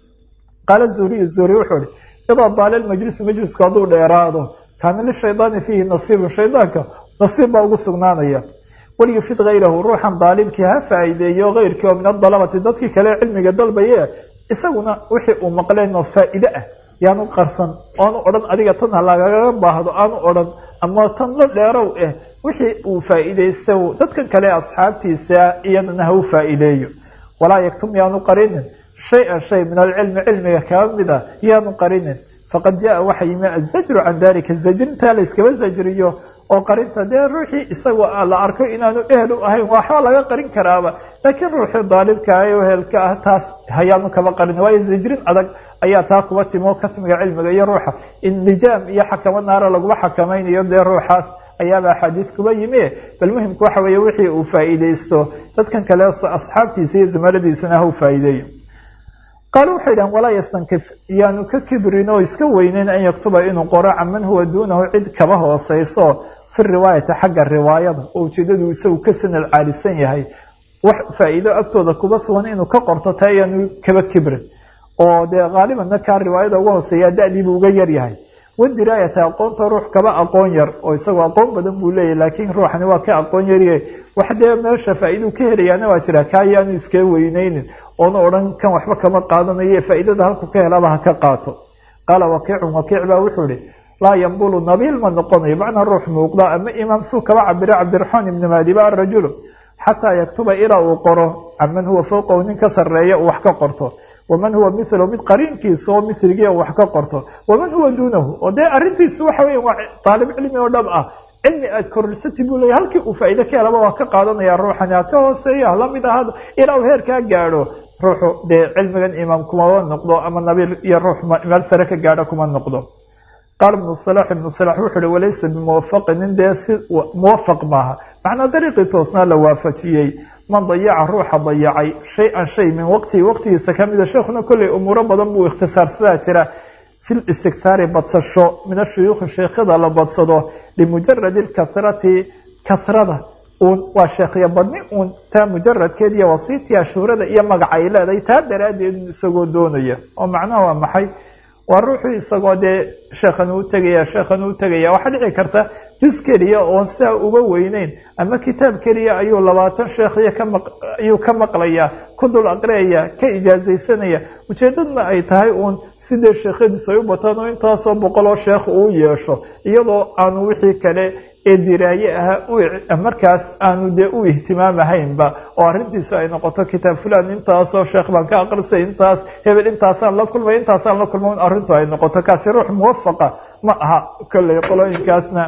A: qaala zuhriy zuhri wuxuu ihi idaa daala lmajlisu majlisku hadduu dheeraado kaana lishaydaani fiihi nasiibun shaydaanka nasiib baa ugu sugnaanaya walyufid hayrahu ruuxan daalibkii ha faa'iideeyo keyrkii oo min adalabati dadkii kale cilmiga dalbaye isaguna wixii uu maqleen oo faa'iide ah yaanu qarsan oanu odhan adiga tan ha lagaga baahdo aanu odhan ama tan la dheerow eh wixii uu faa'iidaysta dadkan kale asxaabtiisa iyadana ha u faa'iideeyo walaa yaktum yaanu qarinin shay-an shay min alcilmi cilmiga kaba mid a yaanu qarinin faqad jaa waxa yimi azajru can dalika zajrintaa la yskaba zajriyo oo qarinta dee ruuxii isagoo la arko inaanu ehel u ahayn waxba laga qarin karaaba laakiin ruuxii daalibka ah ee ehelka ah taas hayaanu kaba qarin waayo zajrin adag ayaa taa kuba timo katmiga cilmiga iyo ruuxa in lijaam iyo xakamo naara laguma xakamaynayo dee ruuxaas ayaaba axaadiid kuba yimi bal muhimku waxa weeye wixii uu faa'iidaysto dadkan kale asxaabtiisa iyo zumaladiisana ha u faa'iideeyo qaal waxay dhahan walaa yastankif yaanu ka kibrin oo iska weyneyn an yaktuba inuu qoro caman huwa duunahu cid kaba hooseyso fi riwaayati xagga riwaayada oo ujeedadu isagu ka sanad caalisan yahay wax faa'iido agtooda kuba sugan inuu ka qorto taa yaanu kaba kibrin oo dee qaalibanna kaa riwaayada uga hooseeyaa da-diibuu uga yar yahay wadiraayata aqoonta ruux kaba aqoon yar oo isagoo aqoon badan buu leeyahy laakiin ruuxani waa ka aqoon yarye wax dee meesha faa'iiduu ka helayaana waa jira kaa yaanu iskaga weyneynin oona odhan kan waxba kama qaadanayo faa'iidada halku ka helaba ha ka qaato qaala wakiicun wakiic baa wuxuu ihi laa yambulu nabiil ma noqonayo macnaa ruux muuqda ama imaam suu kaba cabira cabdiraxmaan ibni maadiba arajulu xataa yaktuba ilaa uu qoro caman huwa fowqahu nin ka sarreeya uu wax ka qorto waman huwa milahu mid qariinkiisa oo miligii wax ka qorto waman huwa duunahu oo dee arrintiisu waxa weya waa daalib cilmi oo dhab ah cilmi aad kororsati buu leeya halkii uu faa'iide ka helaba waa ka qaadanaya ruuxani ha ka hooseeya hala mid ahaado ilaa uu heerkaa gaadho ruuxu dee cilmigan imaam kumaba noqdo ama nabiil iyo ruux meel sare ka gaadho kuma noqdo qaala ibnu salax ibnu salax wuxu uhi walaysa bimuwafaqin nin dee si muwafaq maaha macnaa dariiqii toosnaa la waafajiyey man dayaca ruuxa dayacay shay-an shay min waqtihi waqtigiisa kamida sheekhuna kolley umuuro badan buu ikhtisaarsadaa jira fi listiktaari badsasho min ashuyuukhi sheekhada la badsado limujaradi lkathrati kathrada uun waa sheekhya badni uun taa mujaradkeed iyo wasiitiya shuhrada iyo magaca ay leedahay taa daraaddeed isagoo doonaya oo macnaha waa maxay waa ruuxuu isagoo dee sheekhan uu tegaya sheekhan uu tegaya waxaa dhici karta jus keliya oon sidaa uga weyneyn ama kitaab keliya ayuu labaatan sheekhiyo kama ayuu ka maqlaya ku dul aqriyaya ka ijaazaysanaya ujeedadna ay tahay uun sidee sheekhadiisu ay u bataan oo intaasoo boqol oo sheekh uu yeesho iyadoo aanu wixii kale ee diraaye ahaa markaas aanu dee u ihtimaamahaynba oo arrintiisu ay noqoto kitaab fulan intaasoo sheekh baan ka aqrisay intaas hebel intaasaan la kulmay intaasaan la kulmay arrintu ay noqoto kaasi ruux muwafaqa ma aha kolley qolooyinkaasna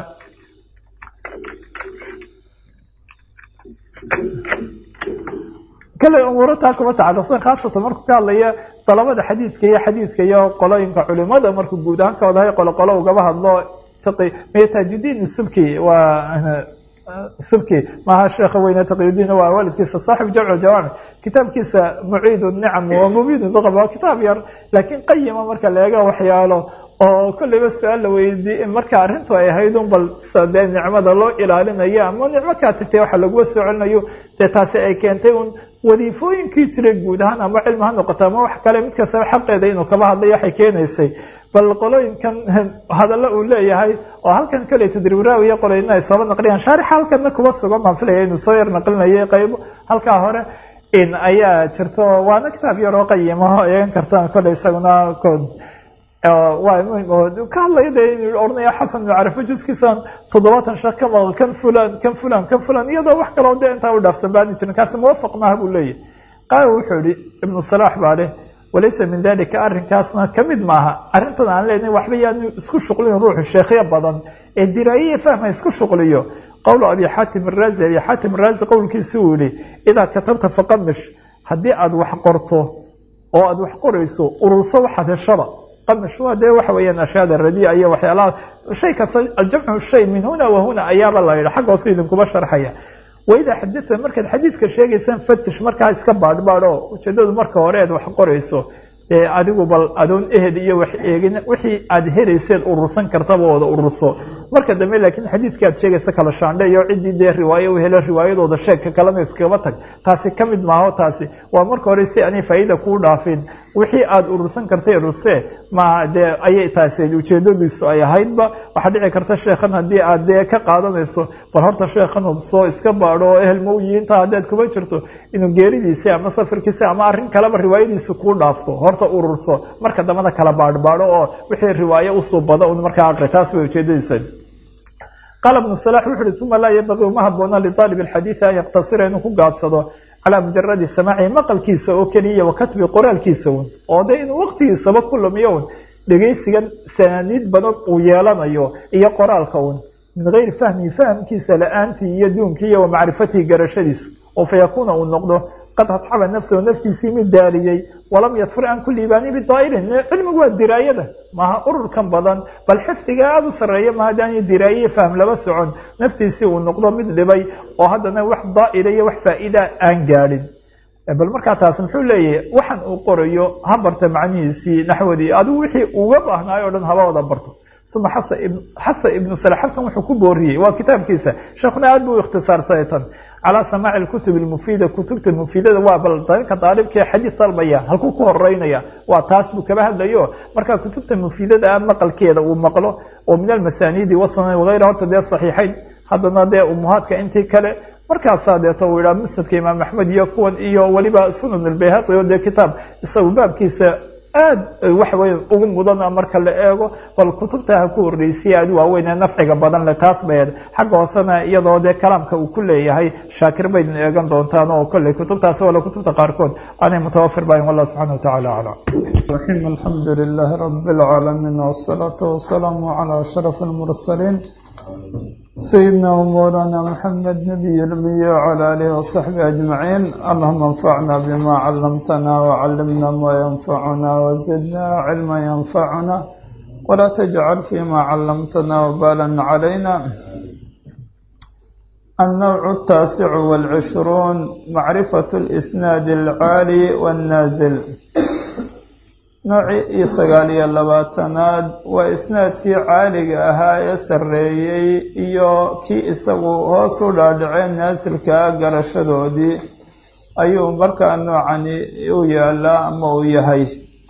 A: kolley umuuro taa kuma tacalluqsan khaasatan markuu ka hadlaya dalabada xadiidka iyo xadiidka iyo qolooyinka culimada markuu guud ahaan ka wadahay qolo qolo ugaba hadlo tajudiin subki waa subki maaha sheekha weyne taqiyudiin waa waalidkiisa saaxib jamcu jawaamic kitaabkiisa muciid nicam wa mubiid duqab waa kitaab yar laakiin qayima marka la eega waxyaalo oo kolleyba su-aal la weydiiye marka arrintu ay ahayd un bal sida dee nicmada loo ilaalinayo ama nicmo kaa tagtay waxa laguma soo celinayo dee taasi ay keentay un wadiifooyinkii jiray guud ahaan ama cilmi ha noqoto ama wax kale mid kastaba xaqeeda inuu kaba hadlay waxay keenaysay bal qolooyinkan hadallo uu leeyahay oo halkan kale tadribraawi iyo qolooyina ay sooba naqliyaan shaarixa halkana kuba sugan baan filaya inuu soo yar naqlinayay qaybo halkaa hore in ayaa jirto waana kitaab yaroo qayimaho eegan kartaan kolley isaguna waa muhim oo ka hadlaya de inu ohanaya xasan ibnu carafe juskiisan toddobaatan sheekh ka maqan kan fulan kan fulan kan fulan iyadoo wax kaloo de intaa u dhaafsan baani jirin kaasi muwafaq maaha buu leeyahy qaala wuxuu yihi ibnu salaax baa leh walaysa min dalika arrinkaasna kamid maaha arrintan aan leenahay waxba yaanu isku shuqlin ruuxu sheekhyo badan ee diraayiya fahma isku shuqliyo qowlu abi xaatim araazi abi xaatim araazi qowlkiisi uu yihi idaa katabta faqamish haddii aada wax qorto oo aada wax qorayso ururso waxaad heshaba qamish waa dee waxa weeyaan ashyaada radiica iyo waxyaalaha shay kasta aljamcu shay min huna wa huna ayaaba la yidha xagga hoose idinkuba sharxaya waidaa xadita markaad xadiidka sheegaysaan fatish markaa iska baadhbaadho ujeedadu marka hore aad wax qorayso ee adigu bal adoon ehel iyo wax eegin wixii aad helayseed urursan kartaba wada ururso marka dambe laakiin xadiidkii aad sheegaysa kala shaandhe iyo ciddii dee riwaayo u helo riwaayadooda sheegka kalena iskagaba tag taasi ka mid maaho taasi waa marka hore si aanay faa'iida kuu dhaafin wixii aada urursan kartay ururse ma dee ayay taasi ujeedadiisu ay ahaydba waxaa dhici karta sheekhan haddii aad dee ka qaadanayso bal horta sheekhan hubsoo iska baadho oo ehel mawyiinta haddaad kuma jirto inuu geeridiisi ama safirkiisi ama arrin kaleba riwaayadiisi kuu dhaafto horta ururso marka dambada kala baadhbaadho oo wixii riwaayo usuu bada un markaa aqri taas bay ujeedadiisa qaala ibnu salax wuxu uhi uma laa yabaqii uma haboona liaalib alxadiidi an yaqtasira inuu ku gaabsado calaa mujaradi samaacihi maqalkiisa oo keliya wa katbi qoraalkiisa un oo de inuu waqtigiisaba ku lumiyo un dhegaysigan sanaaniid badan uu yeelanayo iyo qoraalka un min gayri fahmihi fahamkiisa la-aantii iyo duunkii iyo wa macrifatihi garashadiisa oo fa yakuuna uu noqdo qad adxaba nafsahu naftiisii mid daaliyey walam yadfir an ku liibaanin bidaa'irin cilmigu waa diraayada maaha ururkan badan bal xifdiga aada u sarreeya ma haddaani diraaye fahm laba socon naftiisii uu noqdo mid dhibay oo haddana wax daa'ila iyo wax faa'iida aan gaadhin bal markaa taas muxuu leeyahay waxaan uu qorayo ha barta macnihiisii naxwadii adigu wixii uga baahnaayo o dhan haba wada barto uma xasa ibnu sala halkan wuxuu ku booriyey waa kitaabkiisa sheekuna aad buu ikhtisaarsaday tan calaa samaaci lkutub almufiida kutubta mufiidada waa bal dadka daalibkee xadiid dalbaya halkuu ku horeynaya waa taas buu kaba hadlayo marka kutubta mufiidada ah maqalkeeda uu maqlo oo min almasaaniidi wasana wagayra horta dee saxiixayn haddana dee umuhaadka intii kale markaasaa deeto uu yidhaha musnadka imaam axmed iyo kuwan iyo weliba sunan albayhaqi oo dee kitaab isagu baabkiisa aad waxa weya ugu mudana marka la eego bal kutubta ha ku horreysiya aad waaweynee nafciga badan le taas bayd xagga hoosena iyadoo dee kalaamka uu ku leeyahay shaakir baydna eegan doontaan oo kolley kutubtaasi wala kutubta qaarkood aanay mutawafir bahayn wallah subxana watacaala aclam
B: raxim alxamdu lilahi rabi اlcaalamiin wsalaatu wasalaamu calaa ashraf اlmursaliin سيدنا ومولانا محمد نبي الأمي وعلى آله وصحبه أجمعين اللهم انفعنا بما علمتنا وعلمنا ما ينفعنا وزدنا علما ينفعنا ولا تجعل فيما علمتنا وبالا علينا النوع التاسع والعشرون معرفة الإسناد العالي والنازل noocii sagaaliyo labaatanaad waa isnaadkii caaliga ahaa ee sarreeyey iyo kii isagu hoos u dhaadhacee naasilkaa garashadoodii ayuu markaa noocani u yaalaa ama uu yahay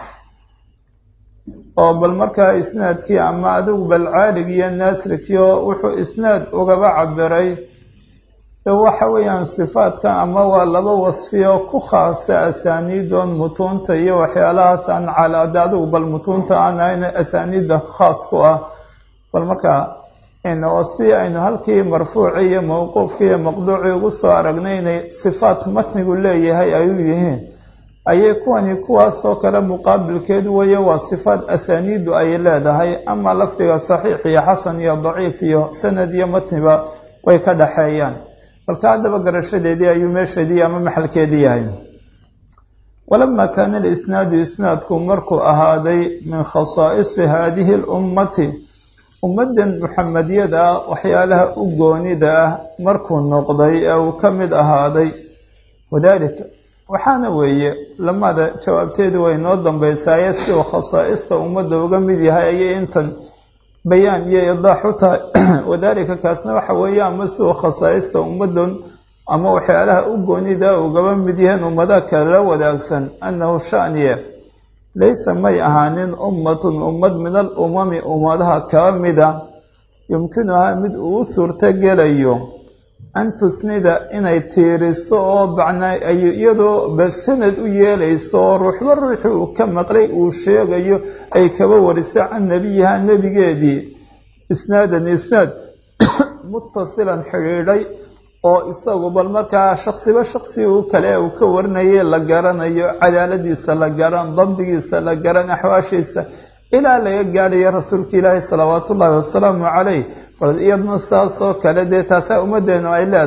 B: oo bal markaa isnaadkii ama adigu bal caalig iyo naasilkiio wuxuu isnaad ugaba cabiray waxa weeyaan sifaadka ama waa laba wasfiyo ku khaasa asaaniidoon mutuunta iyo waxyaalahaas aan calaada adigu bal mutuunta aan ahayn asaaniidda khaas ku ah bal markaa oo si aynu halkii marfuuci iyo mawquufki iyo maqduuci ugu soo aragnay inay sifaat matnigu leeyahay ay u yihiin ayay kuwani kuwaasoo kale muqaabilkeed weeye waa sifaat asaaniiddu ay leedahay ama lafdiga saxiix iyo xasan iyo daciif iyo sanad iyo matniba way ka dhaxeeyaan balka haddaba garashadeedii ayuu meesheedii ama maxalkeedii yahay walamaa kaana alisnaadu isnaadku markuu ahaaday min khasaa'isi haadihi alummati ummaddan muxamediyada ah waxyaalaha u goonida ah markuu noqday ee uu ka mid ahaaday wadaalika waxaana weeye lamada jawaabteedu way noo dambaysaaye si uu khasaa'ista ummadda uga mid yahay ayay intan bayaan iyo idaax u tahay wadaalika kaasna waxa weeye ama si uu khasaa'ista ummaddan ama waxyaalaha u goonida ugaba mid yahaen ummadaha kala wadaagsan annahu shaniye laysa may ahaanin ummatun ummad min al umami ummadaha kaba mida yumkinuhaa mid uu suurto gelayo an tusnida inay tiiriso oo bacnaa ay iyadoo ba sanad u yeelayso oo ruuxba ruuxii uu ka maqlay uu sheegayo ay kaba wariso can nebiyiha nebigeedii isnaadan isnaad muttasilan xidhiidhay oo isagu bal markaa shaksiba shaksi uu kale uu ka warinayay la garanayo cadaaladiisa la garan dabdigiisa la garan axwaashiisa ilaa laga gaadhayo rasuulka ilaahi salawaatu ullaahi wasalaamu calayh bal iyadna saasoo kale dee taasaa ummaddeenu ay leedahay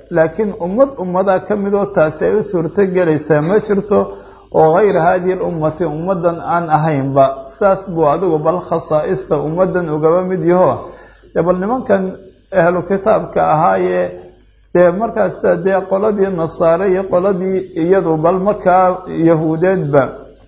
B: laakiin ummad ummadaa ka midoo taasi ay u suurtogelaysaa ma jirto oo hayra haadihi alummati ummaddan aan ahaynba saas buu adigu bal khasaa'ista ummaddan ugaba mid yaho dee bal nimankan ahlu kitaabka ahaayee dee markaasa dee qoladii nasaare iyo qoladii iyadu bal markaa yahuudeedba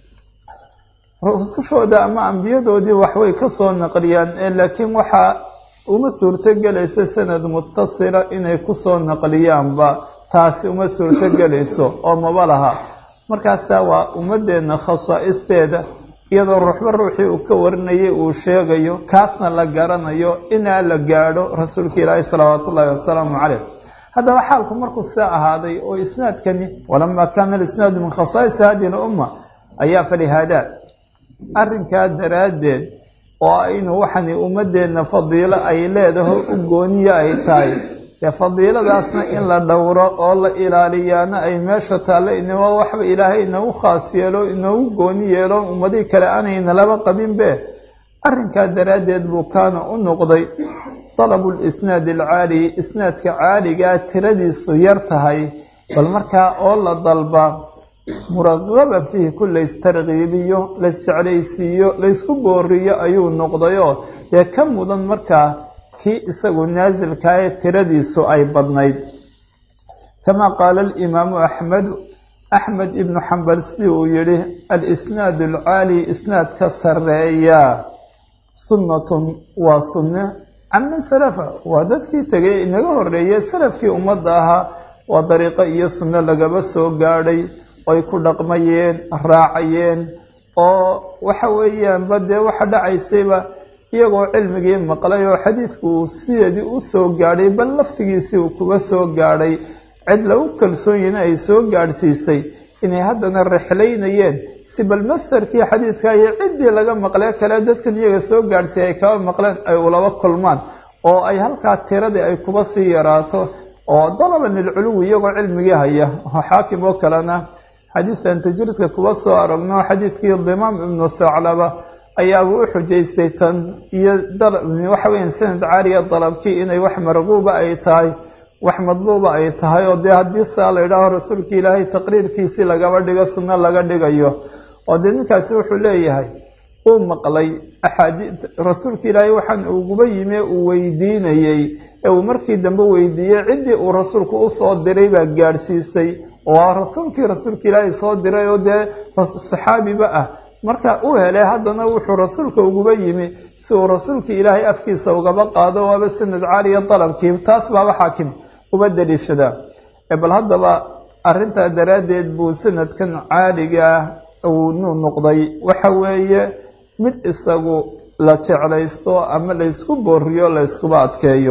B: rusushooda ama ambiyadoodii waxbay kasoo naqliyaan laakiin waxaa uma suurtogelayso sanad mutasila inay kusoo naqliyaanba taasi uma suurtogelayso oo maba laha markaasaa waa ummadeenna khasaa'isteeda iyadoo ruuxba ruuxii uu ka warinayay uu sheegayo kaasna la garanayo inaa la gaadho rasuulka ilaahi salawaatu ullaahi wasalaamu caleyh haddaba xaalku markuu sidaa ahaaday oo isnaadkani walamaa kaana alisnaadu min khasaa'isi hadihi lumma ayaa falihaada arrinkaa daraaddeed oo aynu waxani ummadeenna fadiilo ay leedaho u gooniyo ay tahay dee fadiiladaasna in la dhowro oo la ilaaliyaana ay meesha taalle inaba waxba ilaahay inagu khaas yeelo inoogu gooni yeelo ummadihii kale aanayna laba qabinbe arrinkaa daraaddeed buu kaana u noqday dalabu lisnaadi alcaali isnaadka caaligaa tiradiisu yar tahay bal markaa oo la dalba muraqaba fiihi ku laystarkiibiyo laysjeclaysiiyo laysku booriyo ayuu noqdayoo dee ka mudan markaa kii isagu naasilkae tiradiisu ay badnayd kamaa qaala alimaamu axmedu axmed ibnu xambal sidii uu yihi alisnaadu alcaali isnaadka sareeya sunnatun waa sunne caman salafa waa dadkii tegay inaga horeeyey salafkii ummadda ahaa waa dariiqo iyo sunno lagaba soo gaadhay ay ku dhaqmayeen raacayeen oo waxa weeyaanba dee waxa dhacaysayba iyagoo cilmigii maqlay oo xadiidku uu sideedii u soo gaadhay bal laftigiisii uu kuga soo gaadhay cid lagu kalsoonyina ay soo gaadhsiisay inay haddana rexlaynayeen si bal mastarkii xadiidka iyo ciddii laga maqlee kale dadkan iyaga soo gaadhsiiyay ay kaba maqleen ay ulaba kulmaan oo ay halkaa tiradii ay kuba sii yaraato oo dalaban lilculuwi iyagoo cilmigii haya oo xaakim oo kalena xadiidkan tajriidka kuba soo aragno xadiidkii dimaam ibnu thaclaba ayaaba u xujaystay tan iyo waxa weya sanad caaliya dalabkii inay wax marquuba ay tahay wax madluuba ay tahay oo dee haddii saa la yidhaaho rasuulka ilaahay taqriirkiisii lagaba dhigo sunno laga dhigayo oo dee ninkaasi wuxuu leeyahay uu maqlay axaadii rasuulka ilaahay waxaan uguba yimi uu weydiinayey ee uu markii dambe weydiiyey ciddii uu rasuulku usoo diray baa gaadhsiisay waa rasuulkii rasuulka ilaahay soo diray oo dee saxaabiba ah marka u helay haddana wuxuu rasuulka uguba yimi si uu rasuulka ilaahay afkiisa ugaba qaado waaba sanad caaliya dalabkii taas baaba xaakim uba daliishadaa bal haddaba arrintaa daraaddeed buu sanadkan caaligaa uu nu noqday waxa weeye mid isagu la jeclaysto ama laysku booriyo layskuba adkeeyo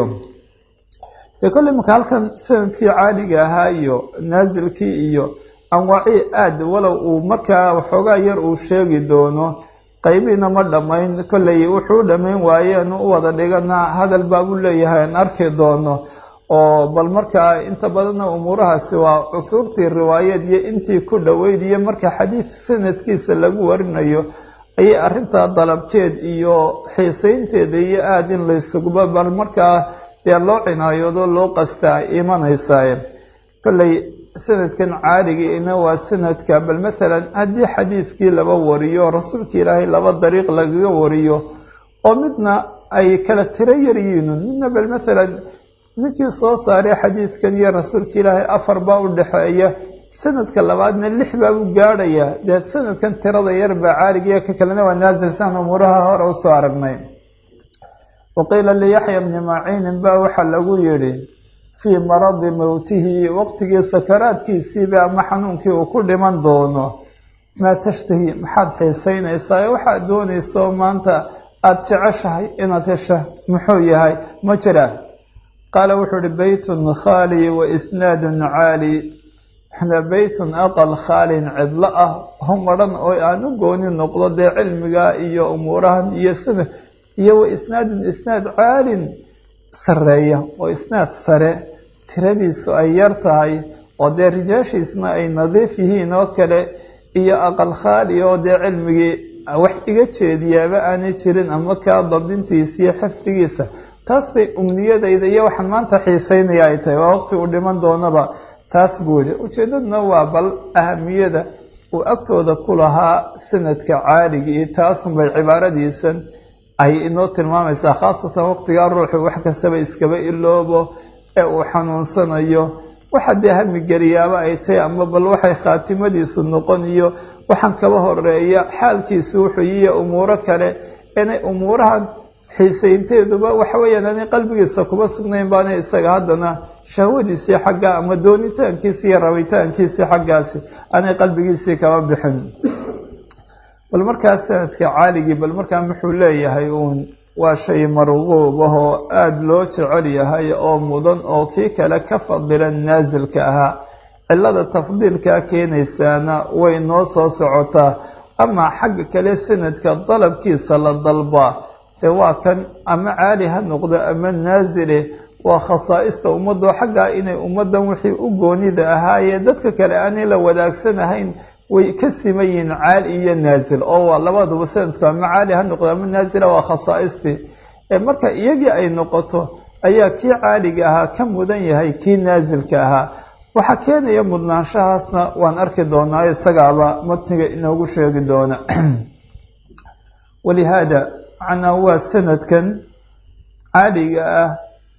B: dee kolley marka halkan sanadkii caaliga ahaa iyo naasilkii iyo anwaacii aad walow uu markaa waxoogaa yar uu sheegi doono qaybiina ma dhammayn kolley wuxuu u dhammayn waayeen u wada dhigana hadal baabuu leeyahay aan arki doono oo bal markaa inta badanna umuurahaasi waa cusuurtii riwaayeed iyo intii ku dhoweyd iyo marka xadiid sanadkiisa lagu warinayo ayay arrintaa dalabkeed iyo xiisaynteeda iyo aada in laysuguba bal markaa dee loo cinaayoodo loo qastaa imanaysaa kolley sanadkan caaligiina waa sanadka bal maalan haddii xadiidkii laba wariyo rasuulka ilaahay laba dariiq lagaga wariyo oo midna ay kala tiro yar yihiin midna bal maalan ninkii soo saaray xadiidkan iyo rasuulka ilaahay afar baa u dhexeeya sanadka labaadna lix baa u gaadhaya dee sanadkan tirada yar baa caaligiiyo ka kalena waa naasilsan umuuraha hore usoo aragnay waqiila liyaxya bni maciinin baa waxaa lagu yidhi fii maradi mowtihi waqtigii sakaraadkiisiiba ama xanuunkii uu ku dhiman doono maa tashtahi maxaad xiisaynaysaa ee waxaad doonayso maanta aada jeceshahay inaad hesha muxuu yahay ma jiraan qaala wuxuu ihi beytun khaali wa isnaadun caali beytun aqal khaalin cidlo ah homadhan oo aan u gooni noqdo dee cilmiga iyo umuurahan iyo sida iyo wa isnaadun isnaad caalin sareeya oo isnaad sare tiradiisu ay yar tahay oo dee rijaashiisna ay nadiif yihiin oo kale iyo aqal khaali oo dee cilmigii wax iga jeediyaaba aanay jirin ama kaa dabdintiisa iyo xifdigiisa taas bay umniyadayda iyo waxaan maanta xiiseynaya ay tahay waa waqti uu dhiman doonaba taas buu yihi ujeedaduna waa bal ahamiyada uu agtooda ku lahaa sanadka caaligii taasunbay cibaaradiisan ay inoo tilmaamaysaa khaasatan waqtigaa ruuxu wax kastaba iskaba iloobo ee uu xanuunsanayo waxa dee hamigeliyaaba ay tahay ama bal waxay khaatimadiisu noqon iyo waxaan kaba horeeya xaalkiisu wuxuu yiya umuuro kale inay umuurahan xiisaynteeduba waxa weeyaan aanay qalbigiisa kuma sugnayn baana isaga haddana shahwadiisii xagga ama doonitaankiisi iyo rabitaankiisii xaggaasi aanay qalbigiisii kaba bixin bal markaa sanadka caaligii bal markaa muxuu leeyahay uun waa shay marquub ah oo aada loo jecel yahay oo mudan oo kii kale ka fadilan naasilka ahaa cilada tafdiilkaa keenaysaana way noo soo socotaa amaa xagga kale sanadka dalabkiisa la dalbaa dee waa kan ama caali ha noqdo ama naasile waa khasaa'ista ummadoo xaggaa inay ummaddan wixii u goonida ahaayee dadka kale aanay la wadaagsan way ka siman yihiin caali iyo naasil oo waa labaduba sanadku ama caali ha noqdo ama naasila waa khasaaistii ee marka iyagii ay noqoto ayaa kii caaliga ahaa ka mudan yahay kii naasilka ahaa waxaa keenaya mudnaanshahaasna waan arki doonaa isagaaba matniga inoogu sheegi doona walihaada macnaa waa sanadkan caaliga ah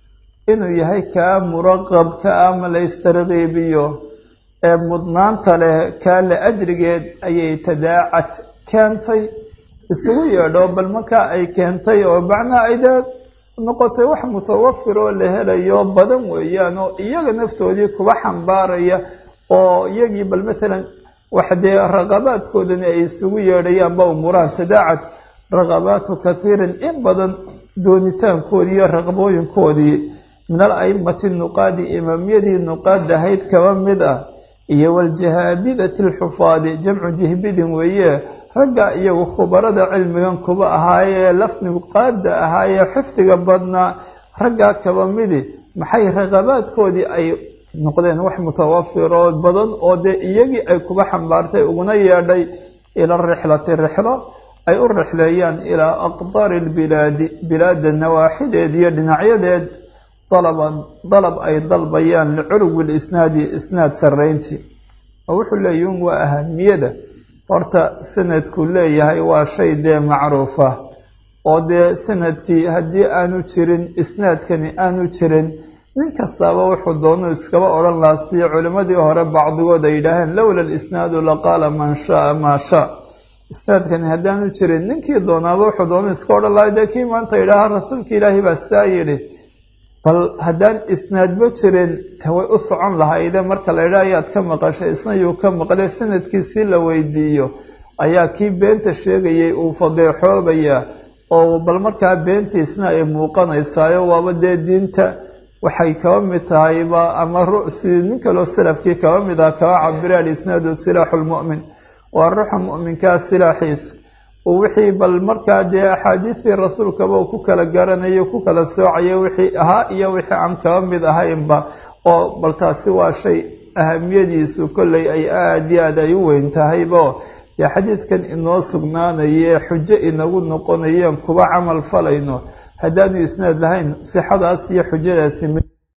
B: inuu yahay kaa muraqabka ah ma la istarqiibiyo ee mudnaanta leh kaa la ajrigeed ayay tadaacad keentay isugu yeedho bal markaa ay keentay oo macnaha ay dee noqotay wax mutawafir oo la helayo badan weeyaan oo iyaga naftoodii kuba xambaaraya oo iyagii bal maalan wax dee raqabaadkoodani ay isugu yeedhayaanba umuuraan tadaacad raqabaatu kathiirin in badan doonitaankoodii iyo raqbooyinkoodii min al aimati nuqaadi imaamyadii nuqaad ahayd kaba mid ah iyo waljahaabidati alxufaadi jamcu jihbidin weeye ragga iyagu khubarada cilmigan kuba ahaayee lafnuqaada ahaayee xifdiga badnaa raggaa kaba midi maxay raqabaadkoodii ay noqdeen wax mutawafiroo badan oo dee iyagii ay kuba xambaartay uguna yeedhay ila rixlati rixlo ay u rixleeyaan ilaa aqdaari lbilaadi bilaada nawaaxideed iyo dhinacyadeed dalaban dalab ay dalbayaan liculuwi lisnaadi isnaad sarrayntii oo wuxuu leeyihin waa ahamiyada horta sanadku leeyahay waa shay dee macruufa oo dee sanadkii haddii aanu jirin isnaadkani aanu jirin nin kastaaba wuxuu doonu iskaba odhan lahaa sidii culimmadii hore bacdigood ay yidhaaheen lowla lisnaadu laqaala man shaaa maa shaa isnaadkani haddaanu jirin ninkii doonaaba wuxuu doonu iska odhan lahaa dee kii maanta yidhaaha rasuulka ilaahi baa saa yidhi bal haddaan isnaadba jirin te way u socon lahayde marka la yidhaha ayaad ka maqashay isna yuu ka maqlay sanadkiisii la weydiiyo ayaa kii beenta sheegayay uu fadeexoobayaa oo bal markaa beentiisna ay muuqanaysaayo waaba dee diinta waxay kaba mid tahayba ama ru'si nin kaloo salafkii kaba mid ah kaba cabira alisnaadu silaaxu lmu'min waa ruuxa mu'minkaa silaaxiisa uu wixii bal markaa dee axaadiistii rasuulkaba uu ku kala garanayo ku kala soocaya wixii ahaa iyo wixii aan kaba mid ahaynba oo bal taasi waa shay ahamiyadiisu kolley ay aada iyo aad ay u weyn tahaybo dee xadiidkan inoo sugnaanaye xujo inagu noqonayeen kuba camal falayno haddaanu isnaad lahayn sixadaas iyo xujadaasi